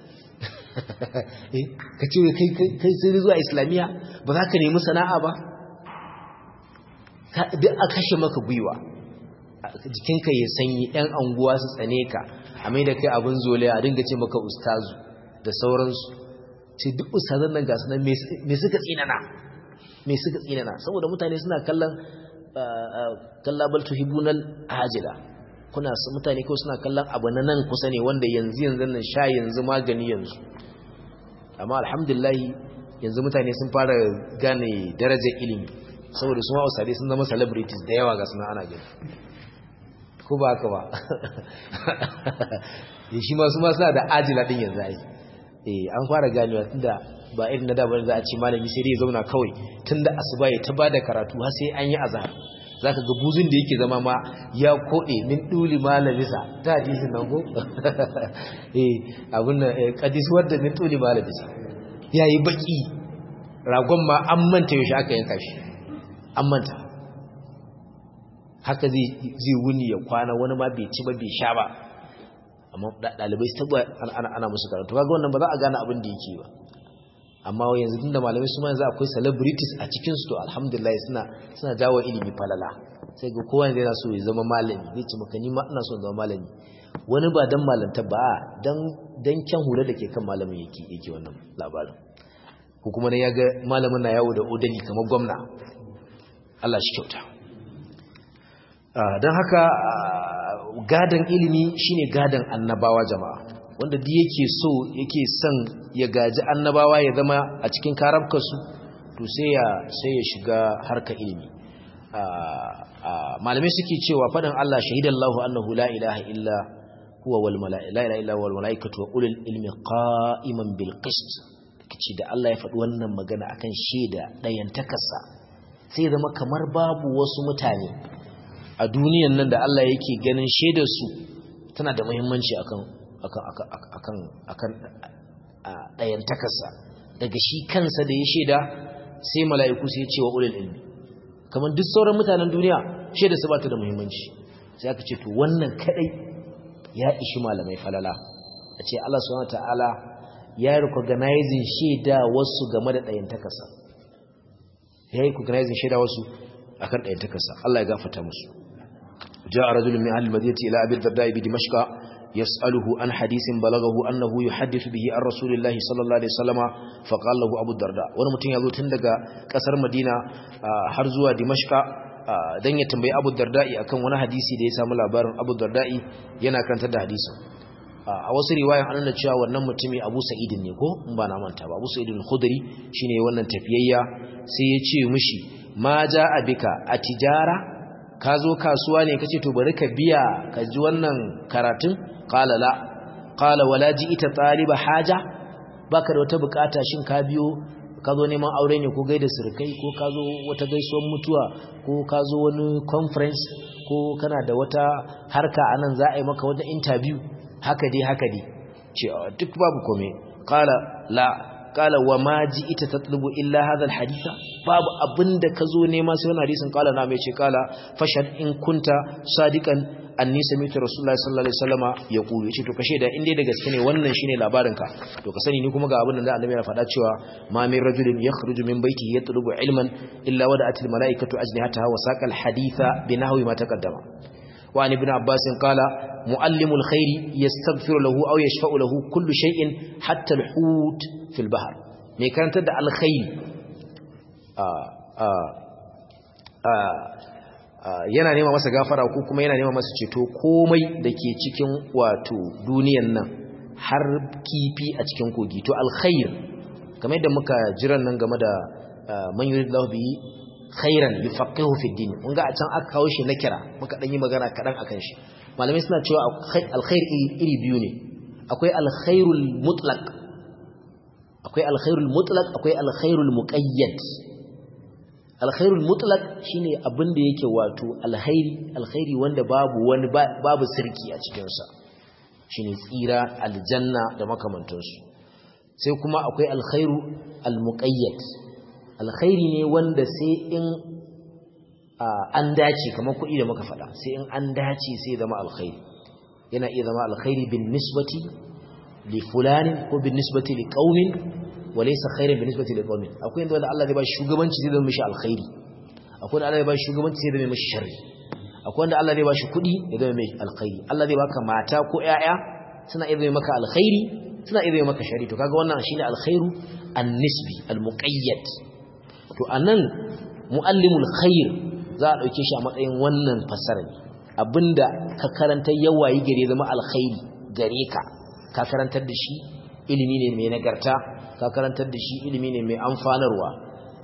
S1: ka ce kai sai zuwa islamiyya ba za ka nemi sana'a ba duk a kashe maka gwiwa jikinka ya sanyi yan anguwa su tsane ka a mai da kai abin zole a dinga ce maka ustazu da sauransu ce duk ustazan nan gasu nan me suka tsinana me suka tsinana saboda mutane suna kallon kallabal tuhibunal ajila kuna mutane ko suna kallon abu na nan kusa ne wanda yanzu yanzu nan sha yanzu magani yanzu amma alhamdulillah yanzu mutane sun fara gane darajar ilimi saboda su ma ustadai sun zama celebrities da yawa ga suna ana gani ko ba haka ba shi ma su ma suna da ajila din yanzu ai eh an fara ganewa tunda ba irin na da bane za a ce malami sai dai ya zauna kawai tunda asuba ya ta bada karatu har sai an yi azhar zaka ga buzun da yake zama ma ya kode min duli malamisa ta hadisin nan ko eh abun nan qadis wadda min duli malamisa yayi baki ragon ma an manta yaushe aka yanka shi an manta haka zai zai wuni ya kwana wani ma bai ci ba bai sha ba amma dalibai su taba ana ana musu karatu kaga wannan ba za a gane abin da yake ba amma yanzu tunda malamai su ma yanzu akwai celebrities a cikin su to alhamdulillah suna suna jawo ilimi falala sai ga kowa yanzu yana so ya zama malami zai ce maka ni ma ina so zama malami wani ba dan malanta ba dan dan kyan hula da ke kan malamin yake yake wannan labarin ko kuma ne yaga malamin na yawo da odali kamar gwamna Allah shi kyauta dan haka gadan ilimi shine gadan annabawa jama'a wanda duk yake so yake son ya gaji annabawa ya zama a cikin karabkarsu to sai ya sai ya shiga harka ilimi malamai suke cewa faɗin Allah shahidallahu annahu la ilaha illa huwa wal malaa'ika la ilaha illa wal malaa'ikatu wa ulul ilmi qa'iman bil qist kace da Allah ya faɗi wannan magana akan shaida dayan takarsa sai zama kamar babu wasu mutane a duniyan nan da Allah yake ganin shaidar su tana da muhimmanci akan akan akan ɗayan takarsa daga shi kansa da ya shaida sai mala'iku sai ce wa ulul ilmi kamar duk sauran mutanen duniya shaida su ba ta da muhimmanci sai aka ce to wannan kadai ya ishi malamai falala a ce Allah subhanahu ta'ala ya recognizing shaida wasu game da ɗayan takarsa ya yi recognizing shaida wasu akan ɗayan takarsa Allah ya gafarta musu جاء رجل من أهل المدينة إلى أبي الدرداء بدمشق يسأله عن حديث بلغه أنه يحدث به عن رسول الله صلى الله عليه وسلم فقال له أبو الدرداء wani mutum ya zo tun daga kasar Madina har zuwa Dimashqa dan ya tambayi Abu Darda'i akan wani hadisi da ya samu labarin Abu Darda'i yana kantar da hadisin a wasu riwayan an nuna cewa wannan mutumi Abu Sa'id ne ko in ba na manta ba Abu Sa'id al-Khudri shine wannan tafiyayya sai ya ce mishi ma ja'a bika a tijara ka zo kasuwa ne kace to bari ka biya ka ji wannan karatun qala la qala wala ita taliba haja baka da wata bukata shin ka biyo ka zo neman aure ne ko gaida surkai ko ka zo wata gaisuwar mutuwa ko ka zo wani conference ko kana da wata harka anan za a yi maka wata interview haka dai haka dai ce duk babu kome qala la qala wa ma ita tatlubu illa hadha alhaditha babu abinda ka zo nema sai wannan hadisin qala na mai ce qala fashad in kunta sadiqan anni sami'tu rasulullahi sallallahu alaihi wasallama yaqulu yace to kashe da in dai da gaske ne wannan shine labarin ka to ka sani ni kuma ga abin da annabi ya faɗa cewa ma min rajulin yakhruju min baytihi yatlubu ilman illa wada'at al malaikatu ajnihataha wa saqa al haditha bi nahwi ma taqaddama wa an ibn abbas qala muallimu al khairi yastaghfiru lahu aw yashfa'u lahu kullu shay'in hatta al hut fil bahr mai karantar da al khairi yana nema masa gafara ko kuma yana nema masa ceto komai da ke cikin wato duniyan nan har kifi a cikin kogi to alkhair kamar yadda muka jiran nan game da man yuridullahu bi khairan yufaqihu fi din mun ga a can aka kawo shi na kira muka dan yi magana kadan akan shi malamai suna cewa alkhair iri biyu ne akwai alkhairul mutlaq akwai alkhairul mutlaq akwai alkhairul muqayyad alkhairul mutlaq shine abin da yake wato alkhairi alkhairi wanda babu wani babu sirki a cikin sa shine tsira aljanna da makamantansu sai kuma akwai alkhairu almuqayyad alkhairi ne wanda sai in an dace kamar kuɗi da muka faɗa sai in an dace sai zama alkhairi yana iya zama alkhairi bin nisbati li fulanin ko bin nisbati li qaumin walaysa khairan bi nisbati li qaumin akwai inda Allah zai ba shugabanci zai zama mishi alkhairi akwai wanda Allah zai ba shugabanci zai zama mishi sharri akwai wanda Allah zai ba shi kudi ya zama mishi alkhairi Allah zai baka mata ko ƴaƴa suna iya zama maka alkhairi suna iya zama maka sharri to kaga wannan shine alkhairu an-nisbi al-muqayyad to anan muallimul khair za a dauke shi a matsayin wannan fasara ne abinda ka karanta yawayi gare zama alkhairi gare ka ka karantar da shi ilimi ne mai nagarta ka karantar da shi ilimi ne mai amfanarwa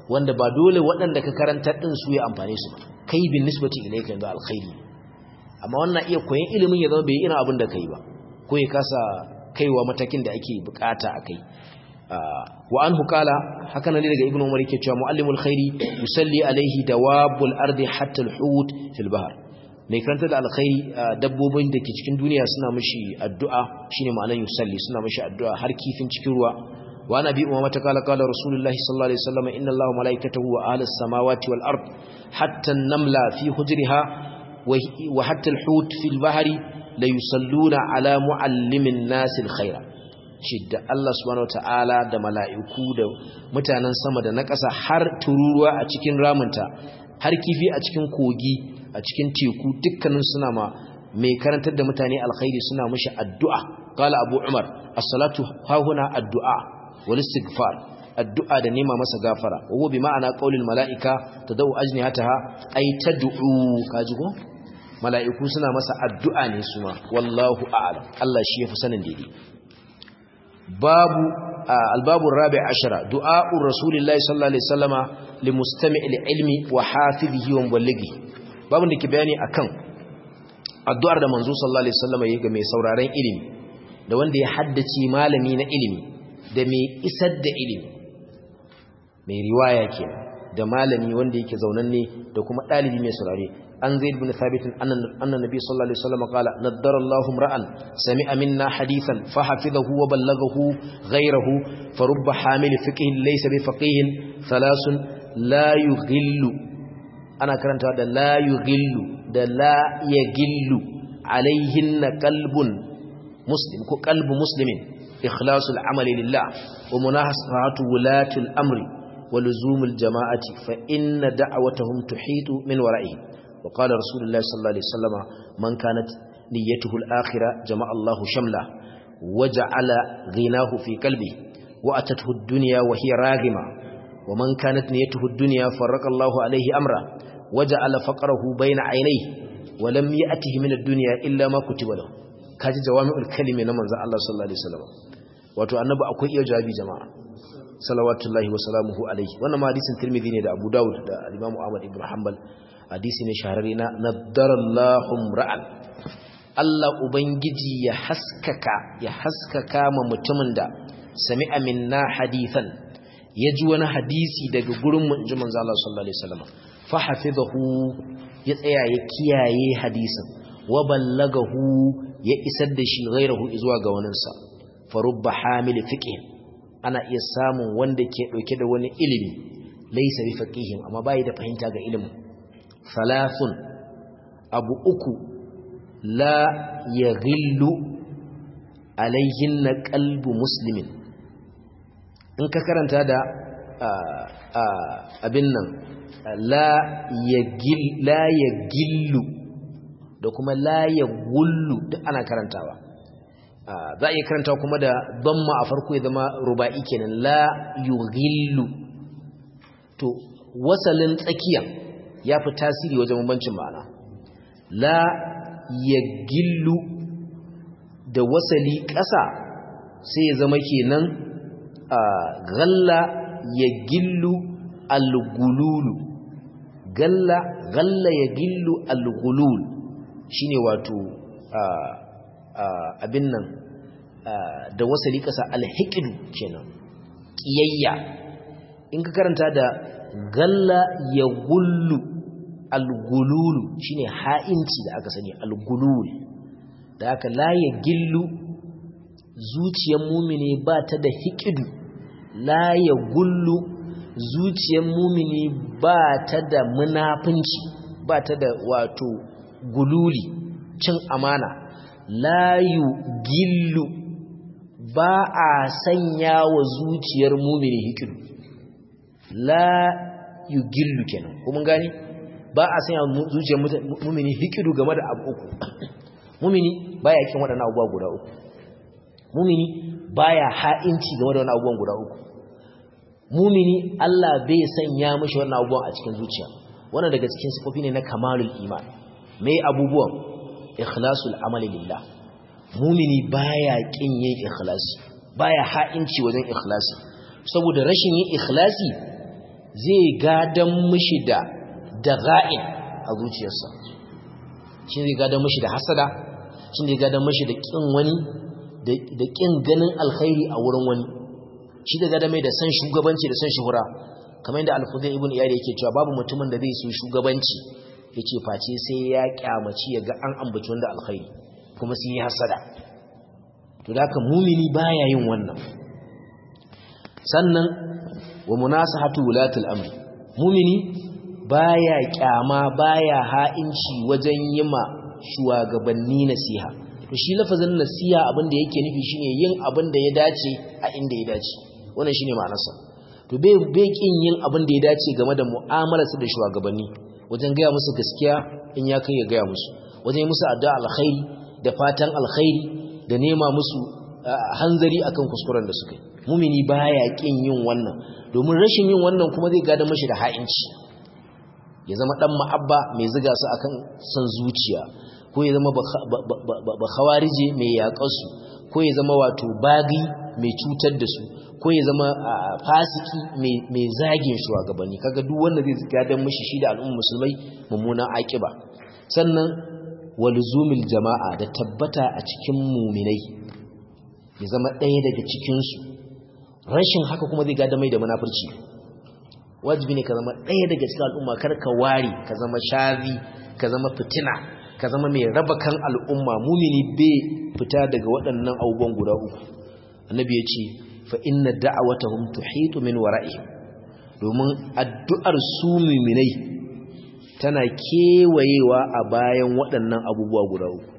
S1: wanda ba dole waɗanda ka karantar din su ya amfane su ba kai bin nisbati ilayka yanzu alkhairi amma wannan iya koyon ilimin ya zama bai irin abin da kai ba ko ya kasa kaiwa matakin da ake bukata a kai wa anhu qala haka nan daga ibnu umar yake cewa muallimul khairi yusalli alaihi dawabul ardi hatta alhut fil bahr mai karanta da alkhairi dabbobin da ke cikin duniya suna mishi addu'a shine ma'anar yusalli suna mishi addu'a har kifin cikin ruwa wa nabi umama ta kala kala rasulullahi sallallahu alaihi wasallam inna allaha malaikatahu wa ahlus samawati wal ard hatta an-namla fi hujriha wa hatta alhut fil bahri la yusalluna ala muallimin nasil khaira shi da Allah subhanahu wataala da mala'iku da mutanen sama da na ƙasa har tururuwa a cikin ramunta har kifi a cikin kogi a cikin teku dukkanin suna ma mai karantar da mutane alkhairi suna mishi addu'a qala abu umar as-salatu hahuna addu'a wal istighfar addu'a da nema masa gafara wa bi ma'ana qaulil mala'ika tadau ajnihataha ay tad'u kaji ko mala'iku suna masa addu'a ne su ma wallahu a'lam Allah shi yafi sanin daidai babu albabu rabi ashara du'a'ur rasulillahi sallallahu alaihi wasallama limustami'il ilmi wa hafizihi wa muballighi babu da ke bayani akan addu'ar da manzo sallallahu alaihi wasallama yayi ga mai sauraron ilimi da wanda ya haddace malami na ilimi da mai isar da ilimi mai riwaya kenan da malami wanda yake zaunanne da kuma dalibi mai saurare an zaid bin thabit anna nabi sallallahu alaihi wasallam qala naddara Allahu ra'an sami'a minna hadithan fa hafizahu wa ballaghahu ghayrahu fa rubba hamil fiqh laysa bi faqih thalathun la yughillu ana karanta da la yughillu da la yaghillu alaihin qalbun muslim ko qalbu muslimin ikhlasul amali lillah wa munahasatu wulatul amri ولزوم الجماعة فإن دعوتهم تحيط من ورائه وقال رسول الله صلى الله عليه وسلم من كانت نيته الآخرة جمع الله شمله وجعل غناه في قلبه وأتته الدنيا وهي راغمة ومن كانت نيته الدنيا فرق الله عليه أمره وجعل فقره بين عينيه ولم يأته من الدنيا إلا ما كتب له kaji jawami'ul kalimi na manzon Allah sallallahu alaihi wasallam wato annabi akwai iya jawabi jama'a salawatullahi wa salamuhu alaihi wannan hadisin Tirmidhi ne da Abu Dawud da Imam Ahmad ibn Hanbal hadisi ne shahararre na nadarallahu ra'an Allah ubangiji ya haskaka ya haskaka ma mutumin da sami'a minna hadithan ya ji wani hadisi daga gurin mu inji manzo Allah sallallahu alaihi wasallam fa hafizahu ya tsaya ya kiyaye hadisin wa ballagahu ya isar da shi ghairahu zuwa ga waninsa fa rubba hamil fiqh ana iya samun wanda ke ɗauke da wani ilimi laisa bi faqihin amma bai da fahimta ga ilimin salasun abu uku la yaghillu alaihin na qalbu muslimin in ka karanta da abin nan la yaghil la yaghillu da kuma la yaghullu duk ana karantawa za a iya karanta kuma da damma a farko ya zama ruba'i kenan la yughillu to wasalin tsakiya ya fi tasiri wajen bambancin ma'ana la yaghillu da wasali ƙasa sai ya zama kenan galla yaghillu al-gululu galla galla yaghillu al-gulul shine wato abin nan da wasali kasa alhikidu kenan kiyayya in ka karanta da galla ya gullu algululu shine ha'inci da aka sani algulul da aka la ya gillu zuciyar mumini ba ta da hikidu la ya gullu zuciyar mumini ba ta da munafunci ba ta da wato gululi cin amana layu gillu ba a sanya wa zuciyar mumini hikidu la yu gillu kenan kuma gani ba a sanya wa zuciyar mumini hikidu game da abu uku mumini baya kin waɗannan abubuwa guda uku mumini baya ha'inci game da wannan abubuwan guda uku mumini Allah bai sanya mishi wannan abubuwan a cikin zuciya wannan daga cikin sifofi ne na kamalul iman me abubuwan ikhlasul amali lillah mumini baya kin yin ikhlasi baya ha'inci wajen ikhlasi saboda rashin yin ikhlasi zai gadan mishi da daga'in a zuciyarsa shi zai gadan mishi da hasada shi zai gadan mishi da kin wani da kin ganin alkhairi a wurin wani shi da gadan mai da san shugabanci da san shuhura kamar yadda al-Fudayl ibn Iyad yake cewa babu mutumin da zai so shugabanci yace face sai ya kyamaci ya ga an ambaci wanda alkhairi kuma sun yi hasada to da haka mumini baya yin wannan sannan wa munasahatu wulatul amri mumini baya kyama baya ha'inci wajen yima shugabanni nasiha to shi lafazin nasiha abinda yake nufi shine yin abin da ya dace a inda ya dace wannan shine ma'anarsa to bai bai kin yin abin da ya dace game da mu'amalarsa da shugabanni wajen gaya musu gaskiya in ya kai ya gaya musu wajen musu addu'a alkhairi da fatan alkhairi da nema musu hanzari akan kuskuren da suka yi mumini baya kin yin wannan domin rashin yin wannan kuma zai gada mashi da ha'inci ya zama dan ma'abba mai ziga su akan san zuciya ko ya zama ba khawarije mai yaƙar su ko ya zama wato bagi mai cutar da su ko ya zama fasiki mai zagin shugabanni kaga duk wanda zai gadan mashi shi da al'ummar musulmai mummunan akiba sannan walzumil jama'a da tabbata a cikin muminai ya zama ɗaya daga cikinsu rashin haka kuma zai gada mai da munafurci wajibi ne ka zama ɗaya daga cikin al'umma kar ka wari ka zama shazi ka zama fitina ka zama mai raba kan al'umma mumini bai fita daga waɗannan abubuwan guda uku annabi ya ce fa inna da'awatahum tuhitu min wara'ihim domin addu'ar su muminai tana kewayewa a bayan waɗannan abubuwa guda uku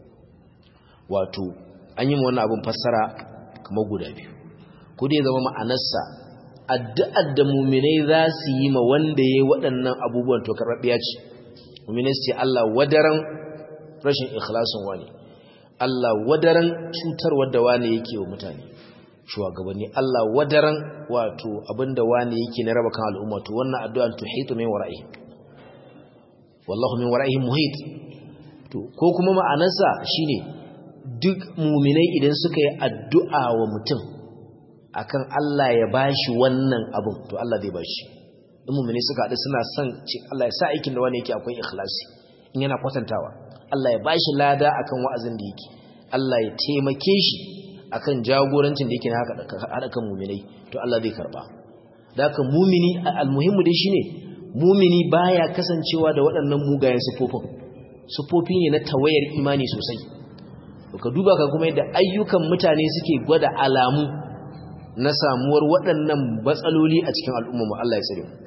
S1: wato an yi wannan abin fassara kamar guda biyu ko dai zama ma'anarsa addu'ar da muminai za su yi ma wanda ya yi waɗannan abubuwan to karɓaɓɓiya ce muminai su ce Allah wadaran rashin ikhlasin wani Allah wadaran cutarwar da wani yake wa mutane shugabanni Allah wadaran wato abinda wani yake na raba kan al'umma to wannan addu'an tuhitu min wara'i wallahu min wara'ihim muhit to ko kuma ma'anarsa shine duk muminai idan suka yi addu'a wa mutum akan Allah ya bashi wannan abin to Allah zai bashi in muminai suka haɗu suna son ce Allah ya sa aikin da wani yake akwai ikhlasi in yana kwatantawa Allah ya bashi lada akan wa'azin da yake Allah ya taimake shi akan jagorancin da yake na haɗa kan muminai to Allah zai karba da haka mumini almuhimmu dai shine mumini baya kasancewa da waɗannan mugayen sufofin sufofi ne na tawayar imani sosai ka duba ka kuma yadda ayyukan mutane suke gwada alamu na samuwar waɗannan matsaloli a cikin al'umma Allah ya tsare mu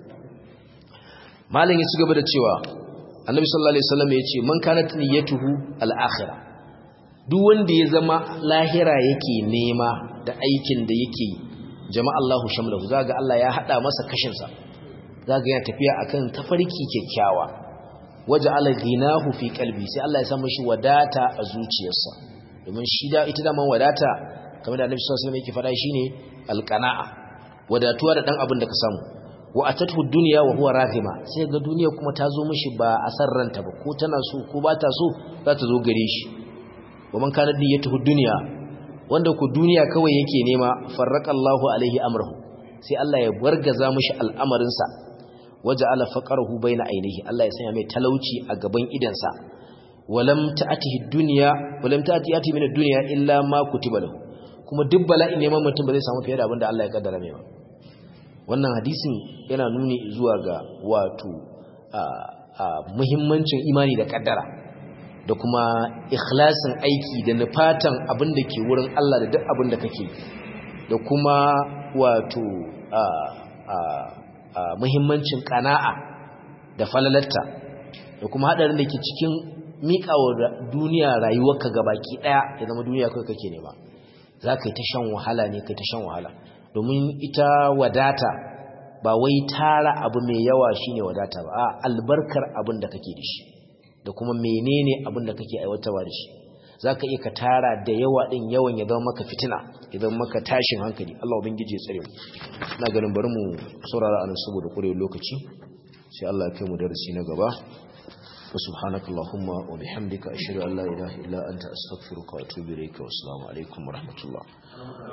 S1: malam ya ci gaba da cewa annabi sallallahu alaihi wasallam ya ce man kanat niyyatuhu al-akhirah duk wanda ya zama lahira yake nema da aikin da yake yi jama'a Allahu shamlahu zaga Allah ya hada masa kashin sa zaga yana tafiya akan tafarki kyakkyawa waja'ala ghinahu fi qalbi sai Allah ya sa mishi wadata a zuciyarsa domin shi da ita da man wadata kamar da Annabi sallallahu alaihi wasallam yake fada shine alqana'a wadatuwa da dan abin da ka samu wa atatu dunya wa huwa raghima sai ga duniya kuma ta zo mishi ba a san ranta ba ko tana so ko ba ta so za ta zo gare shi wa man kana niyyatuhu dunya wanda ku duniya kawai yake nema farraqallahu alaihi amrahu sai Allah ya bargaza mishi al'amarin sa waja'ala faqarahu baina ainihi Allah ya sanya mai talauci a gaban idansa walam ta'atihi dunya walam ta'ati yati min ad-dunya illa ma kutiba lahu kuma duk bala'in neman mutum ba zai samu fiye da abin da Allah ya kaddara mai ba wannan hadisin yana nuni zuwa ga wato muhimmancin imani da kaddara da kuma ikhlasin aiki da nufatan abin da ke wurin Allah da duk abin da kake da kuma wato muhimmancin kana'a da falalatta da kuma hadarin da ke cikin miƙawa duniya rayuwarka gabaki daya ya zama duniya kai kake nema za ka yi ta shan wahala ne kai ta shan wahala domin ita wadata ba wai tara abu mai yawa shine wadata ba a albarkar abin da kake da shi da kuma menene abin da kake aiwatarwa da shi za ka iya ka tara da yawa ɗin yawan ya zama maka fitina ya zama maka tashin hankali Allah ubangiji ya tsare mu ina ganin bari mu saurara anan saboda ƙurewar lokaci sai Allah ya kai mu darasi na gaba وسبحانك اللهم وبحمدك أشهد أن لا إله إلا أنت أستغفرك وأتوب إليك والسلام عليكم ورحمة الله